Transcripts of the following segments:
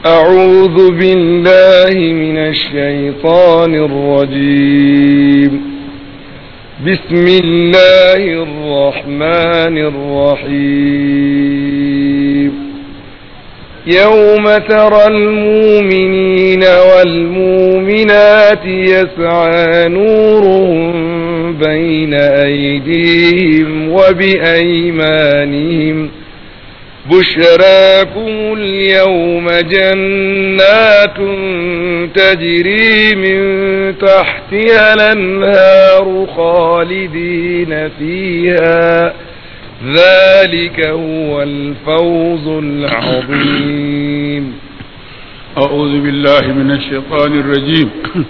أعوذ بالله من الشيطان الرجيم بسم الله الرحمن الرحيم يوم ترى المؤمنين والمؤمنات يسعى نورهم بين أيديهم وبأيمانهم بشراكم اليوم جنات تجري من تحتها الأنهار خالدين فيها ذلك هو الفوز العظيم أعوذ بالله من الشيطان الرجيم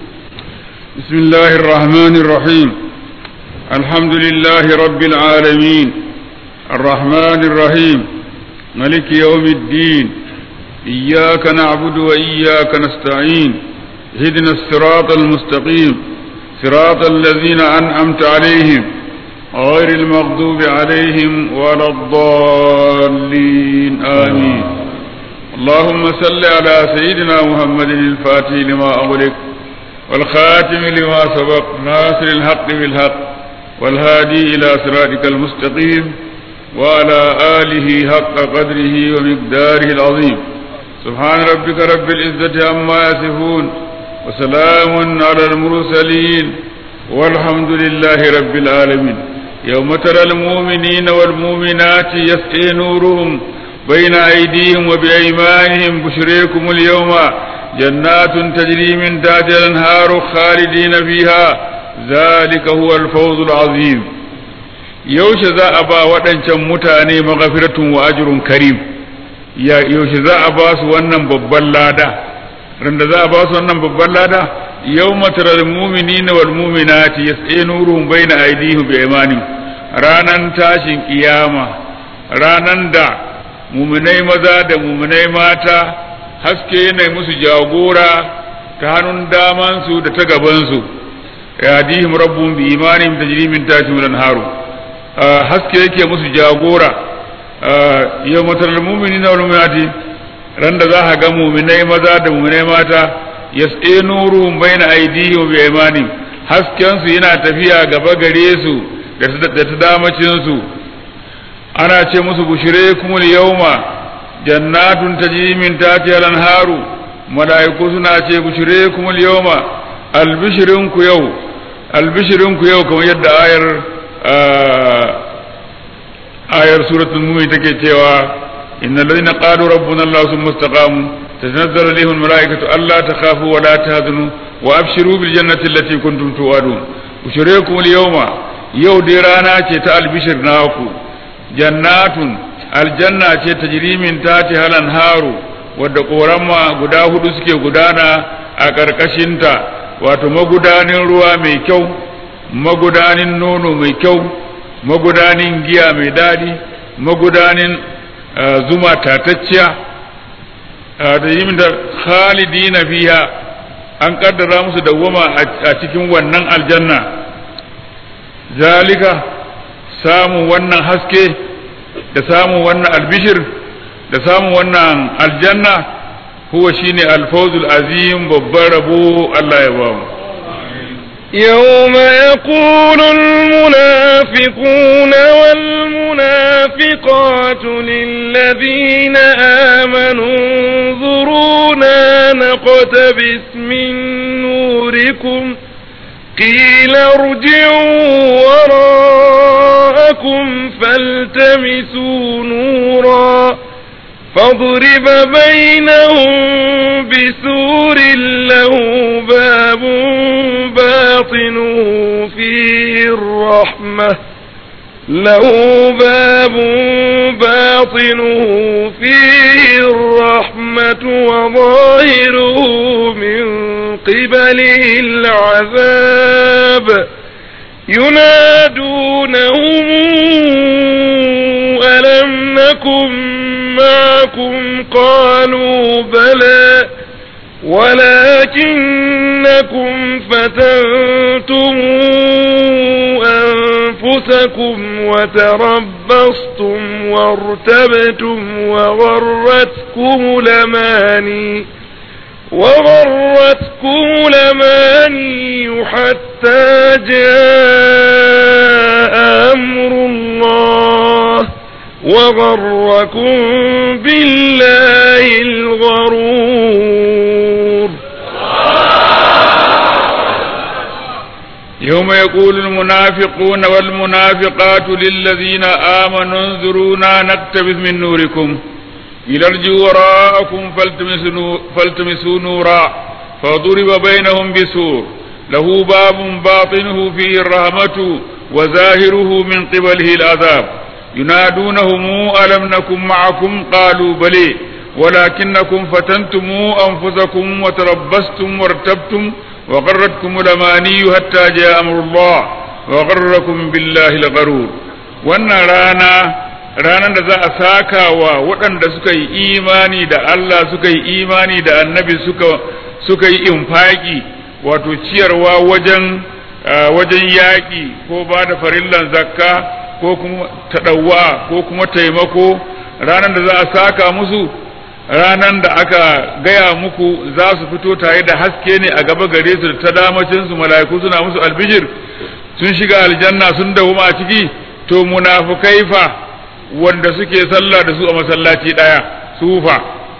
بسم الله الرحمن الرحيم الحمد لله رب العالمين الرحمن الرحيم ملك يوم الدين إياك نعبد وإياك نستعين اهدنا الصراط المستقيم صراط الذين أنعمت عليهم غير المغضوب عليهم ولا الضالين آمين اللهم صل على سيدنا محمد الفاتح لما أغلق والخاتم لما سبق ناصر الحق بالحق والهادي إلى صراطك المستقيم وعلى آله حق قدره ومقداره العظيم سبحان ربك رب العزة عما يصفون وسلام على المرسلين والحمد لله رب العالمين يوم ترى المؤمنين والمؤمنات يسعي نورهم بين أيديهم وبأيمانهم بشريكم اليوم جنات تجري من تحتها الأنهار خالدين فيها ذلك هو الفوز العظيم yaushe za a ba waɗancan mutane magafiratun wa ajrun karim yaushe za a ba su wannan babban lada randa za a ba su wannan babban lada yau matarar mumini na wal muminati ya tsaye nuruhun bai na aidihu bi imanin ranan tashin kiyama ranan da muminai maza da muminai mata haske yana musu jagora ta hannun damansu da ta gabansu ya dihim rabbun bi imanin tajri min tashin haru haske yake musu jagora yau matar mumini na wani ran da za ka ga muminai maza da muminai mata ya tsaye nuru bai na aidihi wa imanin haskensu yana tafiya gaba gare su da ta damacinsu ana ce musu bushire kumul yauma jannatun tajri min tahtiha al-anharu malaiku suna ce bushire kumul yauma albishirinku yau albishirinku yau kamar yadda ayar ayar suratul mumin take cewa innal ladina qalu rabbuna allah thumma istaqamu tatanazzalu alaihim almalaikatu alla takhafu wa la tahzanu wa abshiru bil jannati allati kuntum tu'adun ushrikum alyawma yau dai rana ce ta albishir naku jannatun aljanna ce tajri min tati halan haru wadda korama guda hudu suke gudana a ƙarƙashinta wato magudanin ruwa mai kyau magudanin nono mai kyau magudanin giya mai daɗi magudanin zuma tatacciya da yi da khalidi na fiya an kaddara musu dawwama a cikin wannan aljanna zalika samun wannan haske da samun wannan albishir da samun wannan aljanna huwa shine alfawzul azim babban rabo Allah ya ba mu يوم يقول المنافقون والمنافقات للذين آمنوا انظرونا نقتبس من نوركم قيل ارجعوا وراءكم فالتمسوا نورا فاضرب بينهم بسور له باب باطنه فيه الرحمة له باب باطنه فيه الرحمة وظاهره من قبله العذاب ينادونهم ألم نكن معكم قالوا بلى ولكنكم فتنتم أنفسكم وتربصتم وارتبتم وغرتكم الأماني وغرتكم الأماني حتى جاء أمر الله وغركم بالله الغرور يوم يقول المنافقون والمنافقات للذين آمنوا انظرونا نقتبس من نوركم إلى ارجعوا وراءكم فالتمسوا, فالتمسوا نورا فضرب بينهم بسور له باب باطنه فيه الرحمة وظاهره من قبله العذاب ينادونهم ألم نكن معكم قالوا بلي ولكنكم فتنتم أنفسكم وتربصتم وارتبتم وغرتكم الأماني حتى جاء أمر الله وغركم بالله الغرور وأن رانا ranar da za a saka wa waɗanda suka yi imani da Allah suka yi imani da annabi suka suka yi infaki wato ciyarwa wajen wajen yaƙi ko ba da farillan zakka ko kuma taɗawa ko kuma taimako ranar da za a saka musu ranar da aka gaya muku za su fito tare da haske ne a gaba gare su da ta damacin su mala'iku suna musu albishir sun shiga aljanna sun dawo a ciki to munafukai fa wanda suke sallah da su a masallaci ɗaya sufa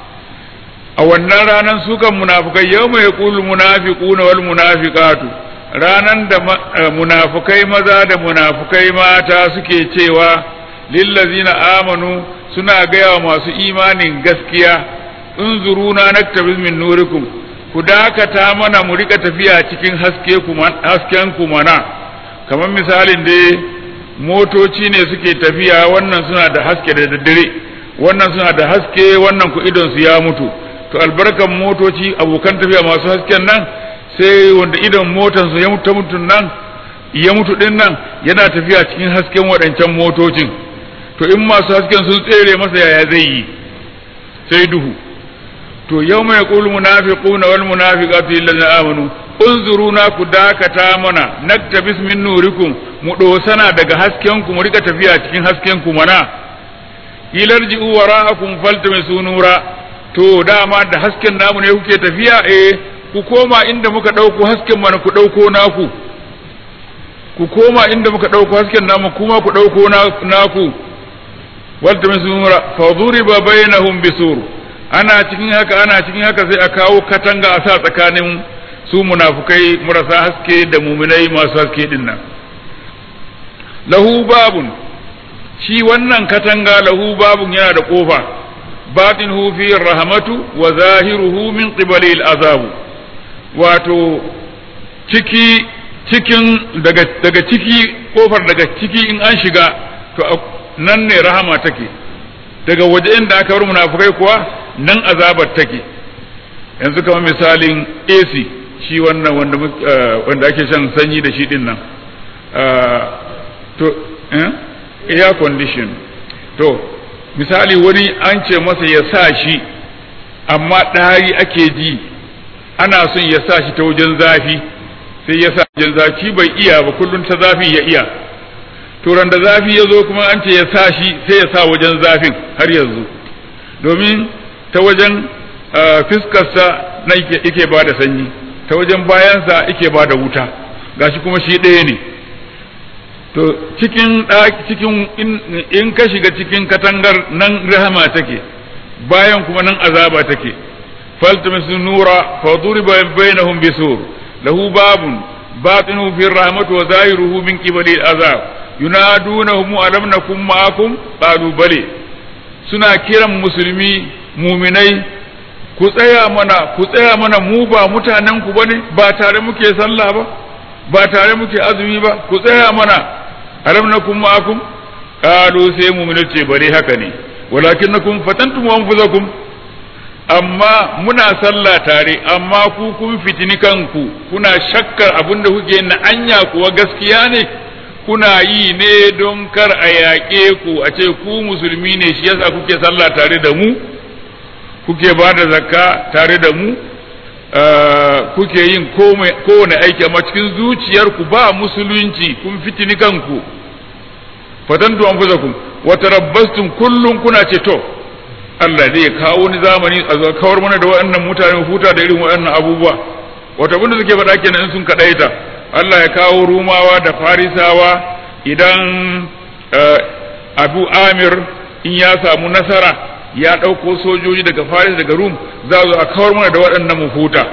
a wannan ranar sukan munafukai yau mai kulu munafiquna wal munafiqatu ranan da munafukai maza da munafukai mata suke cewa lillazina amanu suna gaya wa masu imanin gaskiya unzuruna naktabiz min nurikum ku dakata mana mu rika tafiya cikin haske hasken ku mana kamar misalin da motoci ne suke tafiya wannan suna da haske da daddare wannan suna da haske wannan ku idon su ya mutu to albarkan motoci abokan tafiya masu hasken nan sai wanda idon motansu ya mutu mutun nan ya mutu din nan yana tafiya cikin hasken waɗancan motocin to in masu hasken sun tsere masa yaya zai yi sai duhu to yau mai ƙulu munafiquna wal munafiqatu illazina amanu unzuruna ku dakata mana naktabis min nurikum mu dosana daga hasken ku mu rika tafiya cikin hasken ku mana ilarji'u wara'akum faltamisu nura to dama da hasken namu ne kuke tafiya eh ku koma inda muka ɗauko hasken mana ku ɗauko naku ku koma inda muka ɗauko hasken namu kuma ku ɗauko naku walta min sunura fa duriba bainahum bisur ana cikin haka ana cikin haka sai a kawo katanga a sa tsakanin su munafukai marasa haske da muminai masu haske din nan lahu babun shi wannan katanga lahu babun yana da kofa batinuhu fi rahmatu wa zahiruhu min qibali al-azabu wato ciki cikin daga daga ciki kofar daga ciki in an shiga to nan ne rahama take daga waje inda aka bar munafukai kuwa nan azabar take yanzu kamar misalin AC shi wannan wanda wanda ake shan sanyi da shi din nan to air condition to misali wani an ce masa ya sa shi amma ɗari ake ji ana son ya sa shi ta wajen zafi sai ya sa wajen zafi bai iya ba kullum ta zafi ya iya to da zafi ya zo kuma an ce ya sa shi sai ya sa wajen zafin har yanzu domin ta wajen fiskarsa na yake ba da sanyi ta wajen bayansa yake ba da wuta gashi kuma shi ɗaya ne to cikin cikin in ka shiga cikin katangar nan rahama take bayan kuma nan azaba take faltamisu nura fa duriba bainahum bisur lahu babun batinuhu fi rahmatu wa zahiruhu min qibali azab yunadunahum alam nakum ma'akum qalu bale suna kiran musulmi muminai ku tsaya mana ku tsaya mana mu ba mutanen ku bane ba tare muke sallah ba ba tare muke azumi ba ku tsaya mana alam nakum ma'akum qalu sai mu'minu ce bare haka ne walakinnakum fatantum anfusakum amma muna sallah tare amma ku kun fitini kanku kuna shakkar abinda kuke na anya kuwa gaskiya ne kuna yi ne don kar a yaƙe ku a ce ku musulmi ne shi yasa kuke sallah tare da mu kuke ba da zakka tare da mu kuke yin kowane aiki amma cikin zuciyarku ba musulunci kun fitini kanku fatantu anfusakum wa tarabbastum kullun kuna ce to Allah zai kawo wani zamani a zo kawar mana da waɗannan mutane huta da irin waɗannan abubuwa wata abin da suke faɗa kenan in sun kaɗaita Allah ya kawo rumawa da farisawa idan abu amir in ya samu nasara ya ɗauko sojoji daga faris daga rum za zo a kawar mana da waɗannan mu huta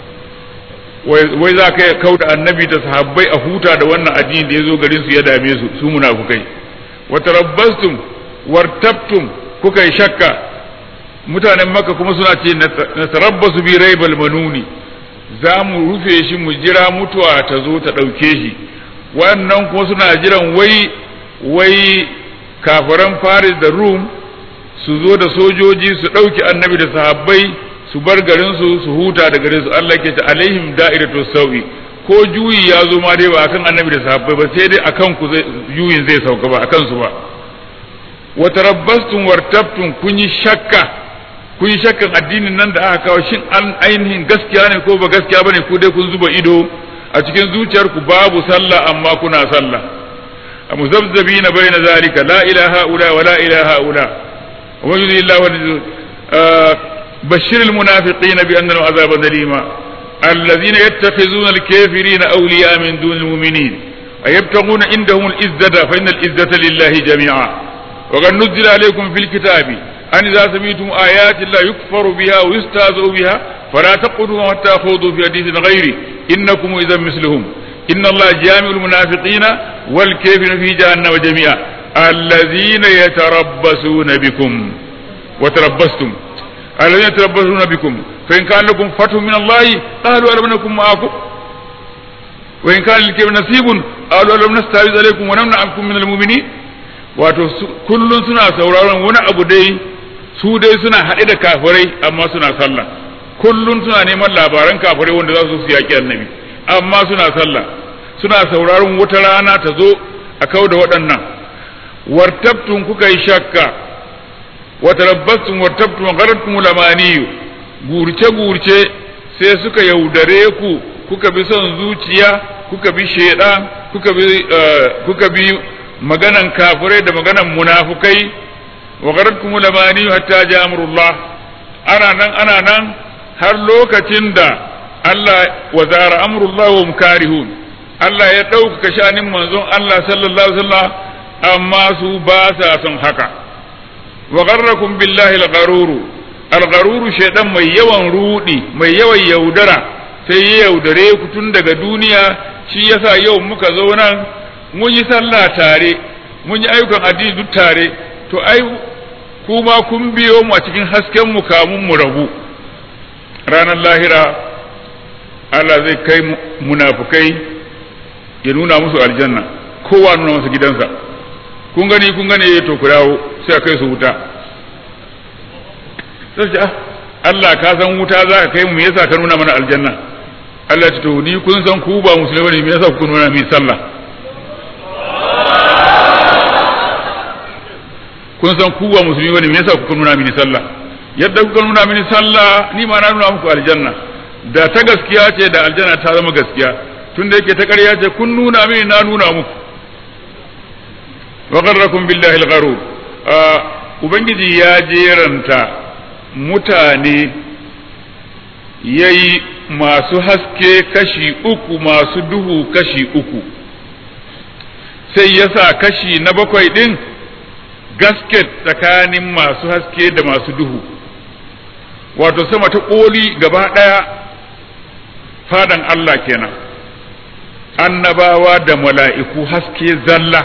wai za ka kau da annabi da sahabbai a huta da wannan addini da ya zo garin su ya dame su su munafukai wa tarabbastum wartabtum kuka yi shakka mutanen maka kuma suna ce na tarabbasu bi raibal manuni za mu rufe shi mu jira mutuwa ta zo ta ɗauke shi wannan kuma suna jiran wai wai kafiran faris da rum su zo da sojoji su ɗauki annabi da sahabbai su bar garinsu su huta da garin su Allah ke ta alaihim da'iratu sawi ko juyi ya zo ma dai ba akan annabi da sahabbai ba sai dai akan ku juyin zai sauka ba akan su ba wa tarabbastum wartabtum kun yi shakka kun yi shakkan addinin nan da aka kawo shin an ainihin gaskiya ne ko ba gaskiya bane ku dai kun zuba ido a cikin zuciyarku babu sallah amma kuna sallah muzabzabina bayna zalika la ilaha illa wa la ilaha illa wa yudillahu بشر المنافقين بأن لهم عذابا أليما الذين يتخذون الكافرين أولياء من دون المؤمنين أيبتغون عندهم العزة فإن العزة لله جميعا وقد نزل عليكم في الكتاب أن إذا سمعتم آيات الله يكفر بها ويستهزأ بها فلا تقعدوا حتى خوضوا في حديث غيره إنكم إذا مثلهم إن الله جامع المنافقين والكافرين في جهنم جميعا الذين يتربصون بكم وتربصتم الذين يتربصون بكم فإن كان لكم فتح من الله قالوا ألم نكن معكم وإن كان للكافر نصيب قالوا ألم نستعوذ عليكم ونمنعكم من المؤمنين wato kullum suna sauraron wani abu dai su dai suna haɗe da kafirai amma suna sallah kullum suna neman labaran kafirai wanda za su su yaƙi annabi amma suna sallah suna sauraron wata rana ta zo a kau da waɗannan wartabtun kuka yi shakka watarabbastum wartabtum wa gharatkum lamaniyu gurce gurce sai suka yaudare ku kuka bi son zuciya kuka bi shedan kuka bi kuka bi maganan kafirai da maganan munafukai wa gharatkum lamaniyu hatta ja amrullah ana nan ana nan har lokacin da Allah wa zara amrullah wa mukarihun Allah ya ɗaukaka shanin manzon Allah sallallahu alaihi wasallam amma su ba sa son haka wa gharrakum billahi al-gharuru al-gharuru shaydan mai yawan rudi mai yawan yaudara sai ya yaudare ku tun daga duniya shi yasa yau muka zo nan mun yi sallah tare mun yi ayyukan addini duk tare to ai kuma kun biyo mu a cikin hasken mu kamun mu rabu ranar lahira Allah zai kai munafukai ya nuna musu aljanna kowa nuna masa gidansa kun gani kun gani to ku dawo sai a kai su wuta sai ah Allah ka san wuta za ka kai mu me yasa ka nuna mana aljanna Allah ya ce to ni kun san ku ba musulmi ne me yasa ku nuna min sallah kun san ku ba musulmi bane me yasa ku nuna mini sallah yadda kuka nuna mini sallah ni ma na nuna muku aljanna da ta gaskiya ce da aljanna ta zama gaskiya tunda yake ta ƙarya ce kun nuna mini na nuna muku wa gharrakum billahi al-gharur ubangiji ya jeranta mutane yayi masu haske kashi uku masu duhu kashi uku sai ya sa kashi na bakwai din gasket tsakanin masu haske da masu duhu wato sama ta ƙoli gaba ɗaya fadan Allah kenan annabawa da mala'iku haske zalla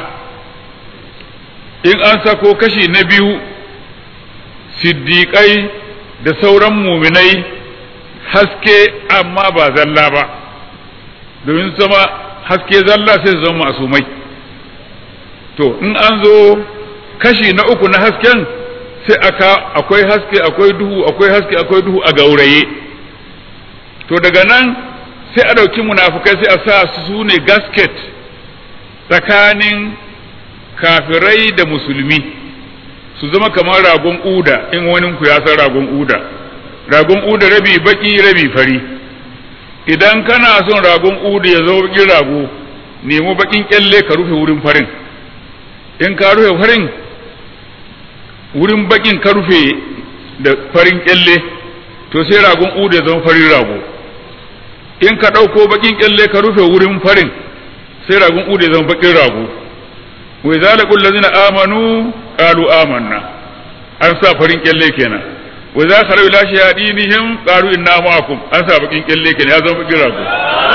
in an sako kashi na biyu siddiƙai da sauran muminai haske amma ba zalla ba domin zama haske zalla sai su zama masumai to in an zo kashi na uku na hasken sai aka akwai haske akwai duhu akwai haske akwai duhu a gauraye to daga nan sai a ɗauki munafukai sai a sa su ne gasket tsakanin kafirai da musulmi su zama kamar ragon uda in wani ku ya san ragon uda ragon uda rabi baki rabi fari idan kana son ragon uda ya zo bakin rago nemo bakin kyalle ka rufe wurin farin in ka rufe farin wurin bakin ka rufe da farin kyalle to sai ragon ude zama farin rago in ka ɗauko bakin kyalle ka rufe wurin farin sai ragon ude zama bakin rago wa idza laqul ladzina amanu qalu amanna an sa farin kyalle kenan wa idza khalu ila shayadinihim qalu inna ma'akum an sa bakin kyalle kenan ya zama bakin rago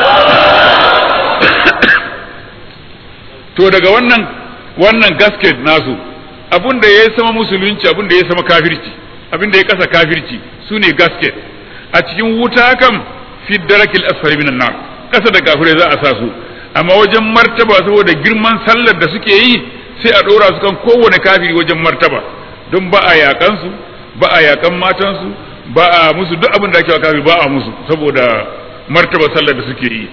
to daga wannan wannan gasket nasu abin da ya sama musulunci abin da ya sama kafirci abin da ya kasa kafirci su ne gasket a cikin wuta kam fi darakil asfali minan nar kasa da kafirai za a sa su amma wajen martaba saboda girman sallar da suke yi sai a ɗora su kan kowane kafiri wajen martaba don ba a yakan su ba a yakan matan su ba a musu duk abin da ake wa kafiri ba a musu saboda martaba sallar da suke yi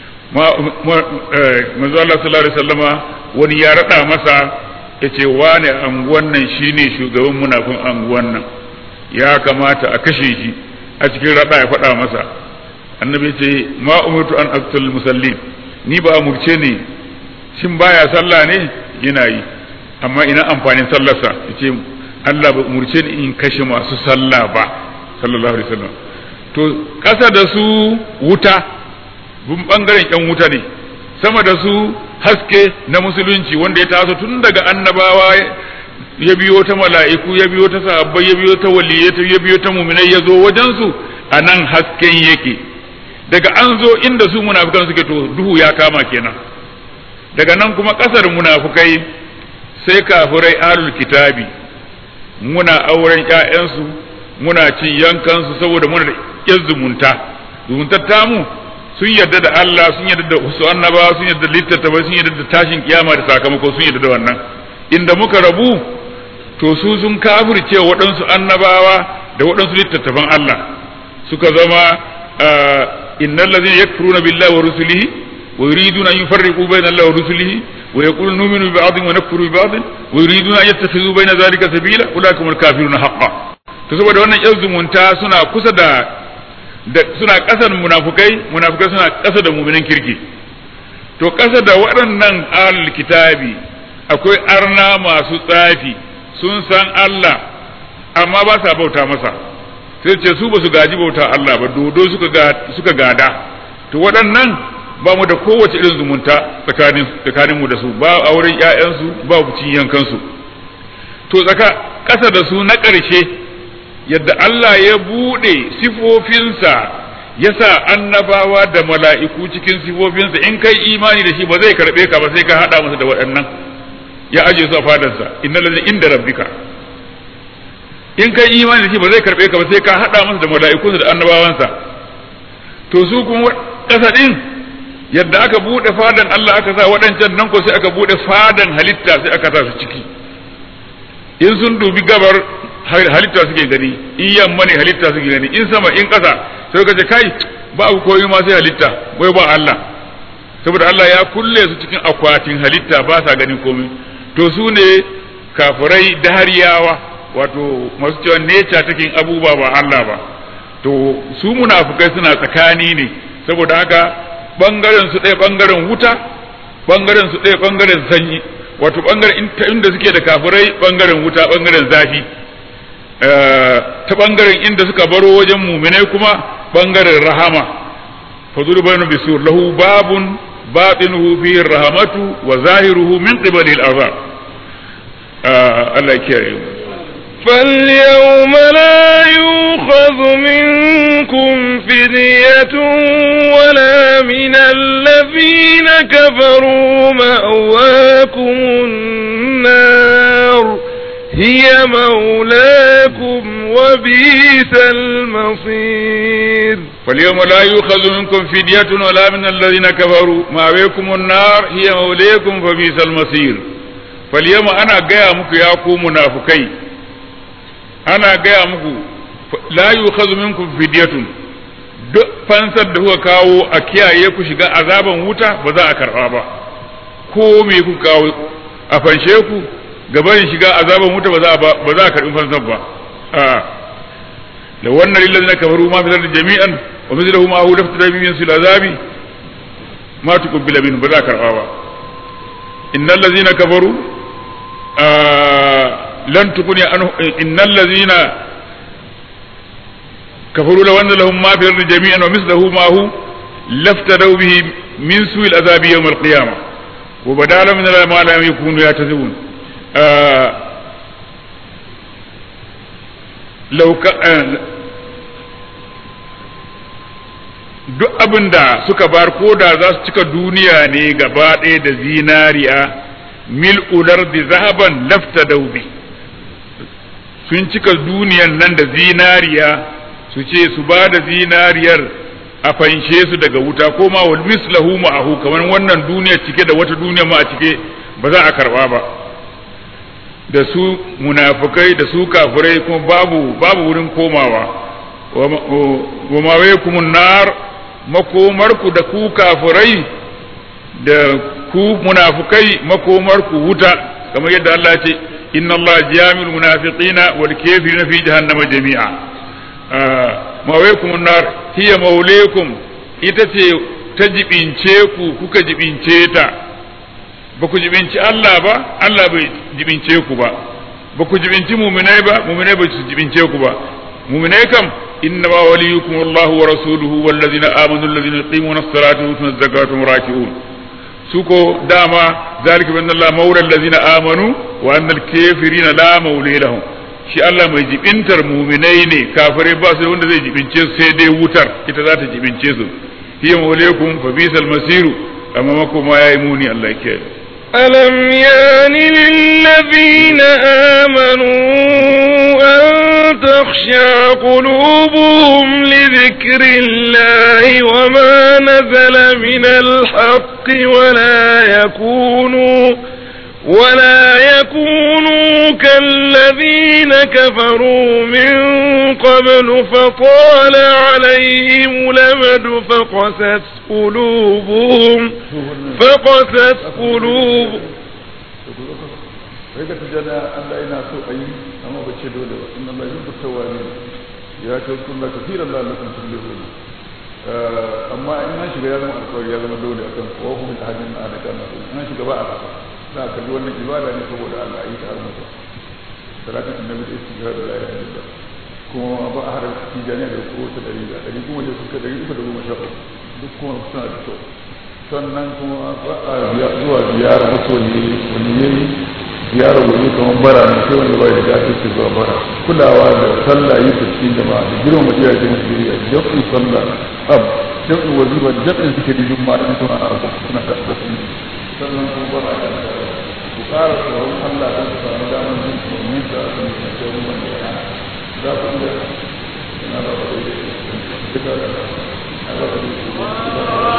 manzo Allah sallallahu alaihi wasallama wani ya rada masa yace wane anguwan nan shine shugaban munafin anguwan nan ya kamata a kashe shi a cikin rada ya faɗa masa annabi ce ma umirtu an aqtul musallin ni ba umurce ni shin baya sallah ne yana yi amma ina amfanin sallarsa yace Allah ba umurce ni in kashe masu sallah ba sallallahu alaihi wasallam to kasa da su wuta bun bangaren yan wuta ne sama da su haske na musulunci wanda ya taso tun daga annabawa ya biyo ta mala'iku ya biyo ta sahabbai ya biyo ta waliyai ya biyo ta muminai ya zo wajen su a nan hasken yake daga an zo inda su munafukan suke to duhu ya kama kenan daga nan kuma kasar munafukai sai kafirai alul kitabi muna auren ƴaƴansu muna cin yankansu saboda muna da zumunta zumuntar tamu sun yarda da Allah sun yarda da su annaba sun yarda da littattafai sun yarda da tashin kiyama da sakamako sun yarda da wannan inda muka rabu to su sun kafirce waɗansu annabawa da waɗansu littattafan Allah suka zama innal ladzina yakfuruna billahi wa rusulihi wa yuriduna an yufarriqu bayna Allah wa rusulihi wa yaquluna nu'minu bi ba'dhin wa nakfuru bi ba'dhin wa yuriduna an yattakhidhu bayna dhalika sabila ulaika humul kafiruna haqqan to saboda wannan yan zumunta suna kusa da da suna ƙasar munafukai munafukai suna ƙasa da muminin kirki to ƙasa da waɗannan alul kitabi akwai arna masu tsafi sun san Allah amma ba sa bauta masa sai ce su ba su gaji bauta Allah ba dodo suka suka gada to waɗannan ba mu da kowace irin zumunta tsakanin tsakanin mu da su ba auren ƴaƴansu ba cin yankansu to tsaka ƙasa da su na ƙarshe yadda Allah ya buɗe sifofinsa ya sa annabawa da mala'iku cikin sifofinsa in kai imani da shi ba zai karɓe ka ba sai ka haɗa masa da waɗannan ya aje su a fadarsa inna lalli inda rabbika in kai imani da shi ba zai karɓe ka ba sai ka haɗa masa da mala'ikunsa da annabawansa to su kuma ƙasa ɗin yadda aka buɗe fadan Allah aka sa waɗancan nan ko sai aka buɗe fadan halitta sai aka sa su ciki in sun dubi gabar halitta suke gani in yamma ne halitta suke gani in sama in ƙasa sai ka ce kai ba abu koyi ma sai halitta wai ba Allah saboda Allah ya kulle su cikin akwatin halitta ba sa ganin komai to su ne kafirai dahariyawa wato masu cewa neca take abubuwa ba Allah ba to su munafukai suna tsakani ne saboda haka bangaren su ɗaya bangaren wuta bangaren su ɗaya bangaren sanyi wato bangaren inda suke da kafirai bangaren wuta bangaren zafi ta bangaren inda suka baro wajen muminai kuma bangaren rahama fazuru bayanu bisur lahu babun batinuhu fihi rahamatu wa zahiruhu min qibali al-azab Allah ya kiyaye mu فاليوم لا يؤخذ منكم فدية ولا من الذين كفروا مأواكم النار هي مولاكم وبئس المصير فاليوم لا يؤخذ منكم فدية ولا من الذين كفروا مأواكم النار هي مولاكم فبئس المصير فاليوم أنا جاء مكو يا منافقين ana gaya muku la yukhadhu minkum fidyatun duk fansar da kuka kawo a kiyaye ku shiga azaban wuta ba za a karba ba ko me ku kawo a fanshe ku gaban shiga azaban wuta ba za a ba za a karbi fansar ba a la wannan lil ladina kafaru ma fi jami'an wa mithluhu ma huwa daftara min sil azabi ma tuqbila minhu ba za a karba ba innal ladina kafaru lan tukuni an innal ladzina kafaru law anna lahum ma fi ardi jami'an wa mithluhu ma hu laftadaw bihi min su'il azabi yawm al-qiyamah wa badala min ma lam yakunu yatazun law duk abin da suka bar ko da za su cika duniya ne gaba ɗaya da zinariya mil ular da zahaban lafta daubi sun cika duniyan nan da zinariya su ce su ba da zinariyar a fanshe su daga wuta ko ma wal mislahu ma'ahu kamar wannan duniya cike da wata duniya ma a cike ba za a karba ba da su munafukai da su kafirai kuma babu babu wurin komawa wa mawaykumun nar makomarku da ku kafirai da ku munafukai makomarku wuta kamar yadda Allah ce inna Allah jami'ul munafiqina wal kafirina fi jahannama jami'a mawaykum nar hiya maulaykum ita ce ta jibince ku kuka jibince ta ba ku jibinci Allah ba Allah bai jibince ku ba ba ku jibinci muminai ba muminai ba su jibince ku ba muminai kam إنما وليكم الله ورسوله والذين آمنوا الذين يقيمون الصلاة ويؤتون الزكاة وهم راكعون سوكو داما ذلك بأن الله مولى الذين آمنوا وأن الكافرين لا مولي لهم shi Allah mai jibintar muminai ne kafirai ba su da wanda zai jibince su sai dai wutar ita za ta jibince su hiya maulaykum fa bisal masiru amma makoma yayi muni Allah ke ألم يان للذين آمنوا أن تخشع قلوبهم لذكر الله وما نزل من الحق ولا يكونوا ولا يكونوا كالذين كفروا من قبل فطال عليهم الأمد فقست قلوبهم فقست قلوب sai ka tujana Allah yana so a yi amma ba ce dole ba inna Allah yuhibbu tawwabin ya ce kullu kathiran la lakum tuflihun amma in an shiga ya zama alƙawari ya zama dole akan kowa kuma ta hadin na da kana in an shiga ba a haka za ka ji wannan ibada ne saboda Allah yi ta har mutu salatin annabi da istighfar da la ilaha illallah kuma ba a harar tijaniya da ko ta dari da dari kuma da suka dari uku da goma sha uku duk kuma suna da kyau sannan kuma ba a zuwa ziyara masoyi wani yayi ziyarar wani kamar bara ne sai wanda bai da gafi ke zuwa bara kulawa da sallah yi ta cikin jama'a da girma mu iyaye mu shirya jam'in sallah ab jam'in wazifa jam'in suke da juma'a in suna a suna da asibiti sannan kuma bara da ku ƙara tsoron Allah don ku samu damar jin tsoron da aka yi na tsoron wanda ya hana za ku iya ina ba ba da duka da ina ba da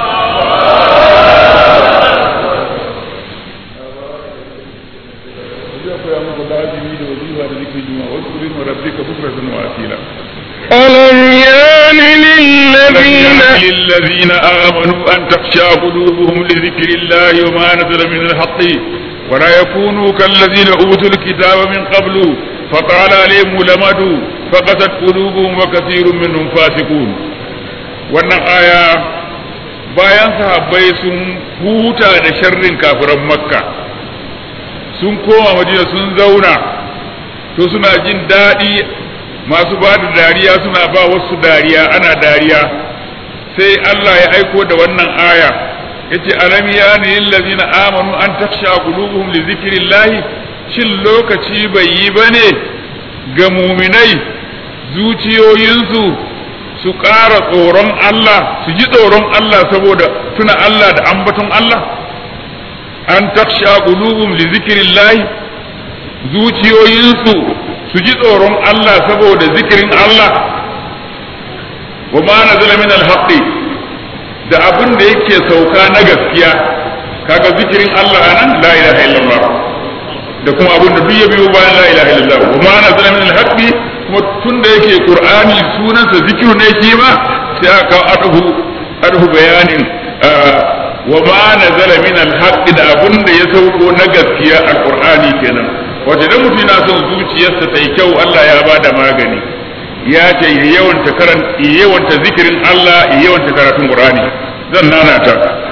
zai koya muku lazimi da wazifa da zikirin juma'a wasu kurin rabbika bukratan wa asila ألم يان للذين للذين آمنوا أن تخشى قلوبهم لذكر الله وما نزل من الحق ولا يكونوا كالذين أوتوا الكتاب من قبل فطال عليهم الأمد فقست قلوبهم وكثير منهم فاسقون wannan aya bayan sahabbai sun huta da sharrin kafiran makka sun koma madina sun zauna to suna jin daɗi masu ba da dariya suna ba wasu dariya ana dariya sai Allah ya aiko da wannan aya yace alam yani lillazina amanu an taksha qulubuhum li zikrillahi shin lokaci bai yi bane ga muminai zuciyoyinsu su ƙara tsoron Allah su ji tsoron Allah saboda tuna Allah da ambaton Allah an taksha qulubuhum li zikrillahi zuciyoyinsu su ji tsoron Allah saboda zikirin Allah wa ma nazala min alhaqi da abin da yake sauka na gaskiya kaga zikirin Allah anan la ilaha illallah da kuma abin da duk ya biyo bayan la ilaha illallah wa ma nazala min alhaqi kuma tunda yake qur'ani sunansa zikiru ne shi ma sai aka adhu adhu bayanin wa ma nazala min alhaqi da abin da ya sauko na gaskiya alqur'ani kenan wato idan mutum yana son zuciyarsa ta yi kyau Allah ya ba da magani ya ce ya yawanta karan ya yawanta zikirin Allah ya yawanta karatun Qur'ani zan nana ta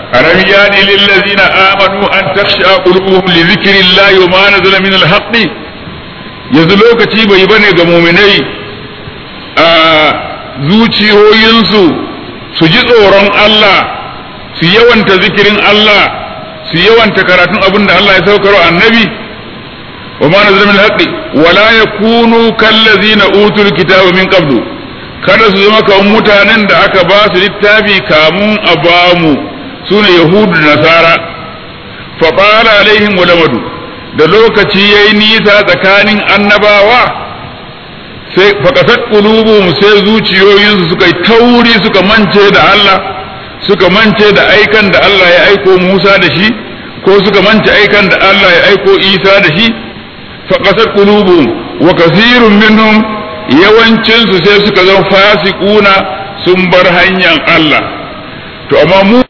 ألم يان للذين آمنوا أن تخشع قلوبهم لذكر الله وما نزل من الحق yanzu lokaci bai bane ga muminai a zuciyoyinsu su ji tsoron Allah su yawanta zikirin Allah su yawanta karatun abin da Allah ya saukar annabi wa ma nazala min haqqi wa la yakunu kallazina utul kitaba min qablu kada su zama kamar mutanen da aka ba su littafi kamun a bamu sune yahudu da nasara fa qala alaihim walamadu da lokaci yayi nisa tsakanin annabawa sai fakasat qulubuhum sai zuciyoyinsu suka yi tauri suka mance da Allah suka mance da aikan da Allah ya aiko Musa da shi ko suka mance aikan da Allah ya aiko Isa da shi fakasat qulubuhum wa kasirun minhum yawancin su sai suka zama fasiquna sun bar hanyar Allah to amma mu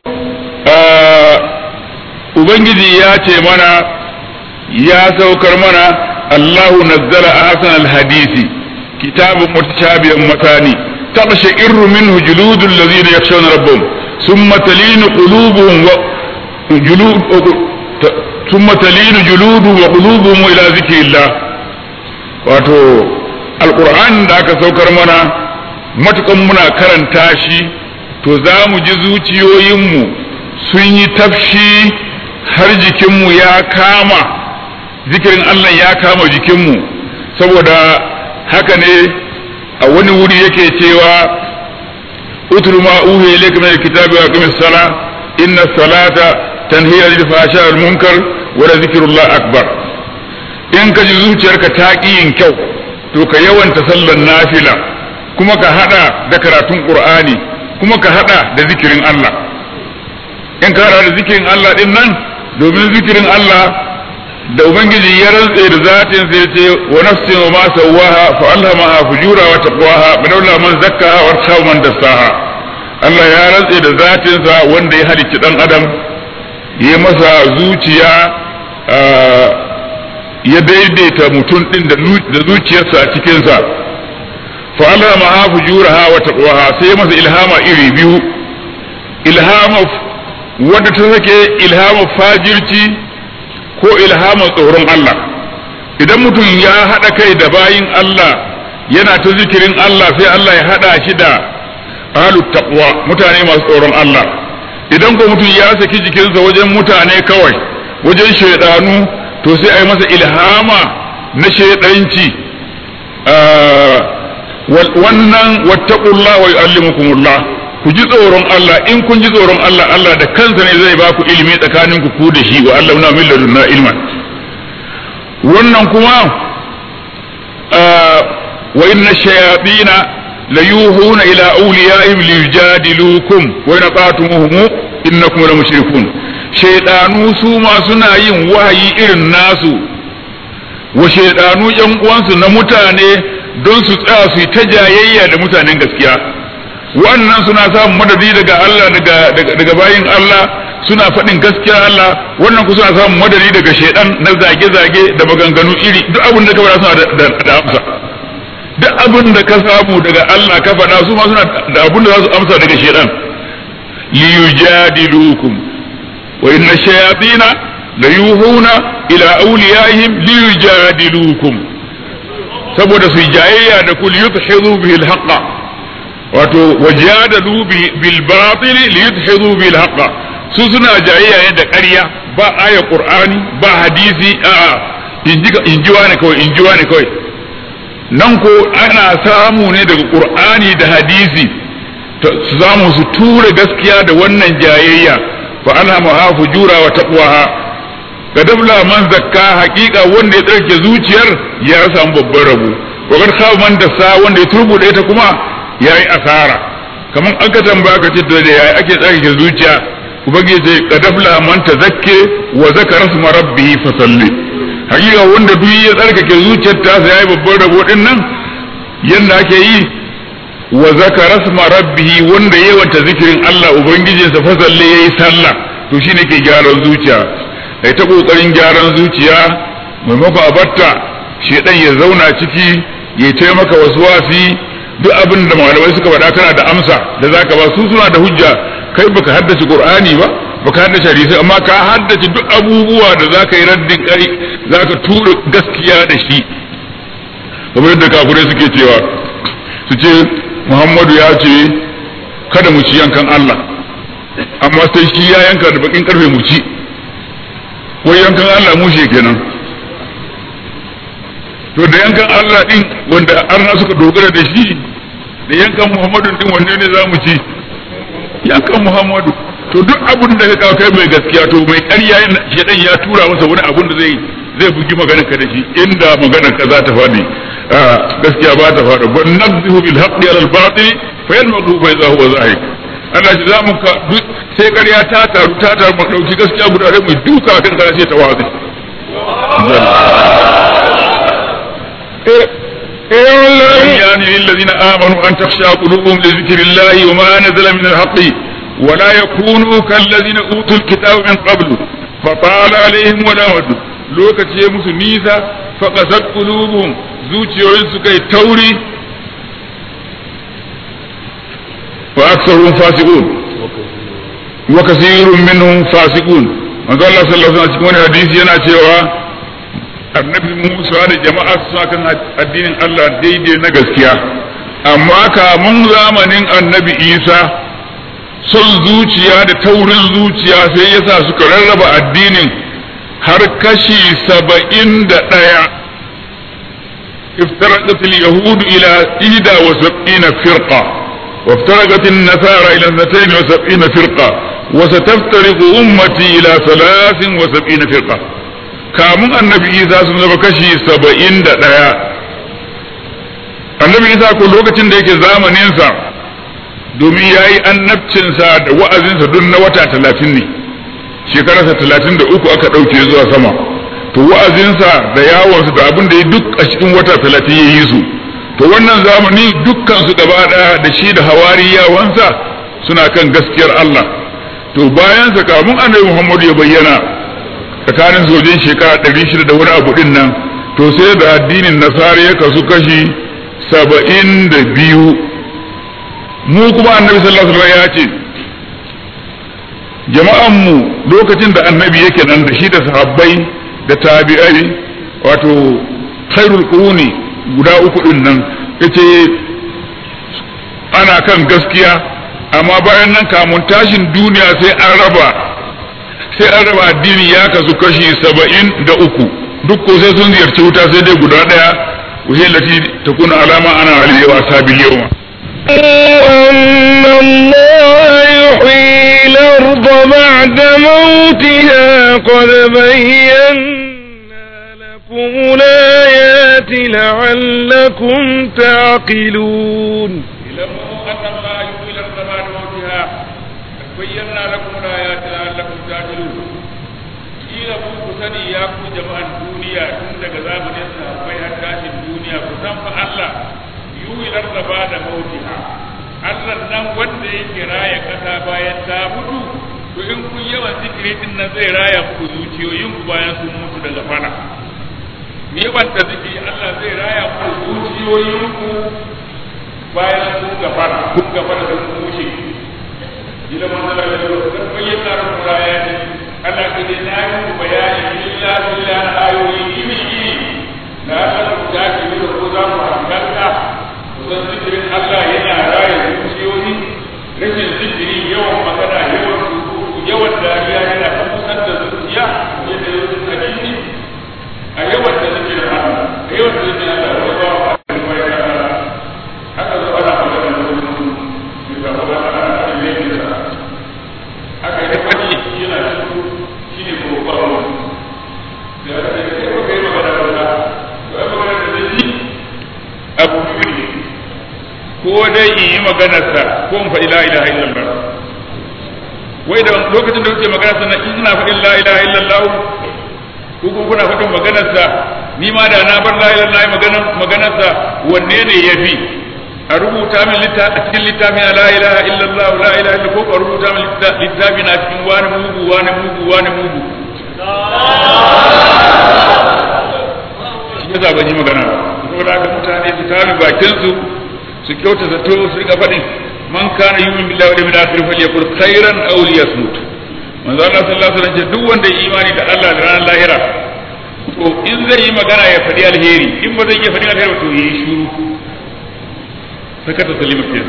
ubangiji ya ce mana ya saukar mana Allahu nazzala ahsan alhadisi kitabun mutashabihan matani تقشعر منه جلود الذين يخشون ربهم ثم تلين قلوبهم وجلود ثم تلين جلودهم وقلوبهم إلى ذكر الله wato alƙur'an da aka saukar mana matukan muna karanta shi to za mu ji zuciyoyinmu sun yi tafshi har jikinmu ya kama zikirin Allah ya kama jikinmu saboda haka ne a wani wuri yake cewa utul ma uhi ilayka min alkitabi wa aqimis sala inna salata tanhi anil fahsha wal munkar wa la zikrullah akbar in ka ji zuciyarka ta ƙi yin kyau to ka yawanta sallar nafila kuma ka hada da karatun qur'ani kuma ka hada da zikirin Allah in ka hada da zikirin Allah din nan domin zikirin Allah da ubangiji ya rantse da zatin sai ce wa nafsin wa ma sawaha fa alhamaha fujura wa taqwaha bilawla man zakkaha wa tawa man dassaha Allah ya rantse da zatin sa wanda ya halicci dan adam ya masa zuciya ya daidaita mutum din da zuciyarsa a cikin sa fa alhamaha fujuraha wa taqwaha sai masa ilhama iri biyu ilhama wadda ta sake ilhama fajirci ko ilhama tsoron Allah idan mutum ya haɗa kai da bayin Allah yana ta zikirin Allah sai Allah ya haɗa shi da ahlut taqwa mutane masu tsoron Allah idan ko mutum ya saki jikinsa wajen mutane kawai wajen shaidanu to sai a yi masa ilhama na shaidanci wannan wattaqullah wa yu'allimukumullah ku ji tsoron Allah in kun ji tsoron Allah Allah da kansa ne zai ba ku ilimi tsakanin ku ku da shi wa Allah na min ladunna ilman wannan kuma wa inna shayatina la yuhuna ila awliyaihim liyujadilukum wa in qatumuhum innakum la mushrikun shaydanu su ma suna yin wahayi irin nasu wa shaydanu yan uwansu na mutane don su tsaya su yi ta jayayya da mutanen gaskiya wannan suna samun madadi daga Allah daga bayin Allah suna faɗin gaskiya Allah wannan ku suna samun madadi daga shaidan na zage-zage da maganganu iri duk abin da ka faɗa suna da amsa duk abin da ka samu daga Allah ka faɗa su ma suna da abin da za su amsa daga shaidan liyujadilukum wa inna shayatina la yuhuna ila awliyaihim liyujadilukum saboda su jayayya da kul yuthidu bihi al wato wajadalu bil batil li yudhidu bil haqq su suna jayayya ne da ƙarya ba aya qur'ani ba hadisi a inji wani kawai inji wani kawai nan ko ana samu ne daga qur'ani da hadisi su zamu su tura gaskiya da wannan jayayya fa alhamaha fujura wa taqwaha kadabla man zakka haqiqa wanda ya tsarke zuciyar ya samu babban rabo wa kad khaba man dasa wanda ya turbude ta kuma ya yi asara kamar aka tambaya ka ce da yayi ake tsarkake zuciya ubangiji sai kadafla man tazakke wa zakara isma rabbih fa salli hakika wanda duk ya tsarkake zuciyar ta sai yayi babban rabo din nan yanda ake yi wa zakara isma rabbih wanda yayi wata zikirin Allah ubangijinsa fa salli yayi sallah to shine ke gyaran zuciya ai ta kokarin gyaran zuciya maimakon a batta shedan ya zauna ciki ya taimaka wasu wasi duk abin da malamai suka faɗa kana da amsa da zaka ba su suna da hujja kai baka haddace qur'ani ba ba ka haddace hadisai amma ka haddace duk abubuwa da za ka yi raddin kai za ka tura gaskiya da shi kamar yadda kafirai suke cewa su ce muhammadu ya ce kada mu ci yankan Allah amma sai shi ya yanka da bakin karfe mu ci wai yankan Allah mushe kenan to da yankan Allah din wanda arna suka dogara da shi da yankan Muhammadu din wanne ne za mu ci yankan Muhammadu to duk abin da ka kawo kai mai gaskiya to mai ƙarya shedan ya tura masa wani abin da zai zai bugi maganar ka da shi inda maganar ka za ta faɗi gaskiya ba ta faɗi wa nabzihu bil haqqi ala al batil fa yanmaqu fa idha huwa zahik Allah shi zamu ka sai ƙarya ta taru ta taru mu dauki gaskiya guda ɗaya mu duka kan kana sai ta wazi اعلم يعني للذين آمنوا أن تخشى قلوبهم لذكر الله وما نزل من الحق ولا يكونوا كالذين أوتوا الكتاب من قبل فطال عليهم ولامد lokaci ya musu nisa faƙasar ƙulubun zuciyoyin suka yi tauri wa aksarun fasiqun wa kasirun minhum fasiqun manzo Allah sallallahu alaihi wasallam cikin wani hadisi yana cewa annabi Musa da jama'a suna kan addinin Allah daidai na gaskiya amma kamun zamanin annabi Isa son zuciya da taurin zuciya sai yasa suka rarraba addinin har kashi saba'in da ɗaya افترقت اليهود إلى إحدى وسبعين فرقة وافترقت النصارى إلى اثنتين وسبعين فرقة وستفترق أمتي إلى ثلاث وسبعين فرقة kamun annabi isa sun zama kashi saba'in da ɗaya annabi isa ko lokacin da yake zamaninsa domin ya yi annabcinsa da wa'azinsa duk na wata talatin ne shekararsa talatin da uku aka ɗauke zuwa sama to wa'azinsa da yawonsa da abin da ya duk a cikin wata talatin ya yi su to wannan zamani dukkan su gaba ɗaya da shi da hawariyawansa suna kan gaskiyar Allah to bayansa kamun annabi Muhammadu ya bayyana tsakanin sojin shekara ɗari shida da wani abu ɗin nan to sai da addinin nasara ya kasu kashi saba'in da biyu mu kuma annabi sallallahu alaihi ya ce jama'an mu lokacin da annabi yake nan da shi da sahabbai da tabi'ai wato khairul quruni guda uku ɗin nan yace ana kan gaskiya amma bayan nan kamun tashin duniya sai an raba sai an raba addini ya kasu kashi saba'in da uku duk ko sai sun ziyarci wuta sai dai guda ɗaya wahilati ta kuna alama ana aliyewa sabi yawa أن الله يحيي الأرض بعد موتها قد بينا لكم الآيات لعلكم تعقلون اعلموا أن الله يحيي الأرض بعد موتها قد بينا لكم الآيات لعلكم تعقلون kila ku ku sani ya ku jama'an duniya tun daga zamanin sahabbai har tashin duniya ku san fa Allah yuhilar da ba da mautiha Allah nan wanda yake raya kasa bayan ta mutu to in kun yawan zikiri din nan zai raya ku zuciyoyin ku bayan sun mutu daga fara me wanda zikiri Allah zai raya ku zuciyoyin ku bayan sun gafara kun gafara sun mushe ila manzala da kan bayyana rubu raya ne Allah ka dai na yi ku bayani illa billah ayoyi iri iri na Allah ku da ki da ko za mu hankalta ku san zikirin Allah yana raya zuciyoyi rashin zikiri yawan magana yawan rubutu yawan dariya yana kusan da zuciya yadda yau da hadisi a yawan da zikirin Allah a yawan da zikirin Allah wani ba wa haka zo ana magana da wani da ba ana ana yin da haka ne wani yana cikin shi ne ko ba wani da aka ce kai ba kai magana ba da ba magana da zai abu biyu ne ko dai in yi maganarsa ko in faɗi la ilaha illallah wai da lokacin da kuke magana sannan in ina faɗin la ilaha illallah ko kuma kuna faɗin maganarsa ni ma da na bar la ilaha illallah maganar maganarsa wanne ne yafi a rubuta min a cikin littafin la ilaha illallah la ilaha illallah ko a rubuta min littafin a cikin wani mugu wani mugu wani mugu shi yasa ban yi magana ba saboda haka mutane su kame bakin su su kyauta zato su rika faɗin man kana yumin billahi wal yawmil akhir falyakul khairan aw liyasmut manzo Allah sallallahu alaihi wasallam ce duk wanda ya imani da Allah da ranar lahira to in zai yi magana ya faɗi alheri in ba zai iya faɗi alheri to yi shiru sakata salima ke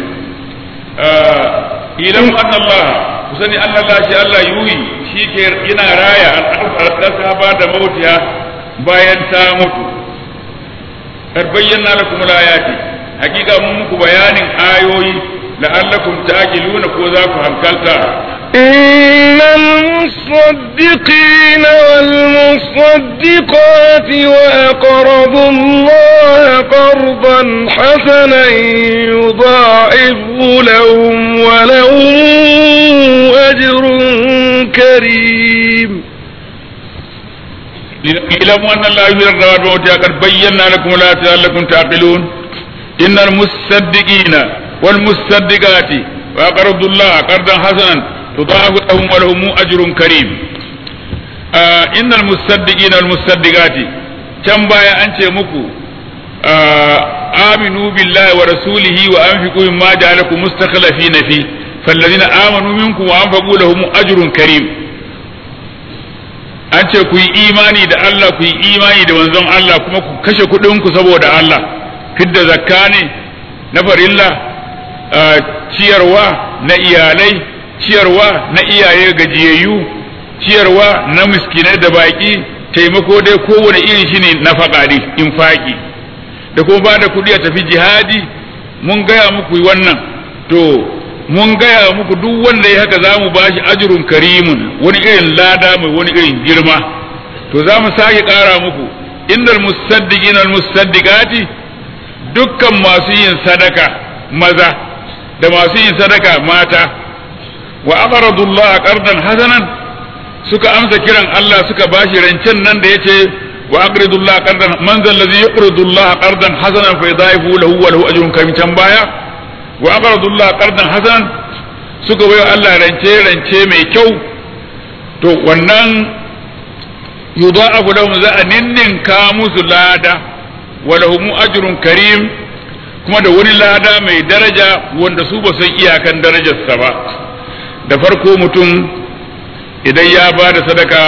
idan anna Allah ku sani anna Allah shi Allah yuyi shi ke yana raya al'adar ba da mautiya bayan ta mutu kar bayyana lakum al-ayati hakika mun muku bayanin ayoyi la'allakum ta'qiluna ko za ku hankalta إن المصدقين والمصدقات وأقرضوا الله قرضا حسنا يضاعفه لهم ولهم أجر كريم اعلموا أن الله يحيي الراد موتها قد بينا لكم لا لعلكم تعقلون إن المصدقين والمصدقات وأقرضوا الله قرضا حسنا يضاعف لهم ولهم أجر كريم آه إن المصدقين والمصدقات كم بايا أنت مكو آه آمنوا بالله ورسوله وأنفقوا مما جعلكم مستخلفين فيه فالذين آمنوا منكم وأنفقوا لهم أجر كريم an ce ku yi imani da Allah ku yi imani da manzon Allah kuma ku kashe kuɗinku saboda Allah fidda zakka ne na farilla ciyarwa na iyalai ciyarwa na iyaye gajiyayyu ciyarwa na miskinai da baki taimako dai kowane iri shine na faƙaɗi infaki da kuma ba da kuɗi a tafi jihadi mun gaya muku wannan to mun gaya muku duk wanda ya haka za mu ba shi ajirun karimun wani irin lada mai wani irin girma to za mu sake ƙara muku indal musaddiqin al musaddiqati dukkan masu yin sadaka maza da masu yin sadaka mata wa aqradu Allah qardan hasanan suka amsa kiran Allah suka bashi rancen nan da yace wa aqridu Allah qardan man zal ladhi yuqridu Allah qardan hasanan fa yudaifu lahu wa lahu ajrun karim can baya wa aqradu Allah qardan hasanan suka bayo Allah rance rance mai kyau to wannan yudaifu lahum za a ninninka musu lada wa lahum ajrun karim kuma da wani lada mai daraja wanda su ba san iyakan darajarsa ba da farko mutum idan ya ba da sadaka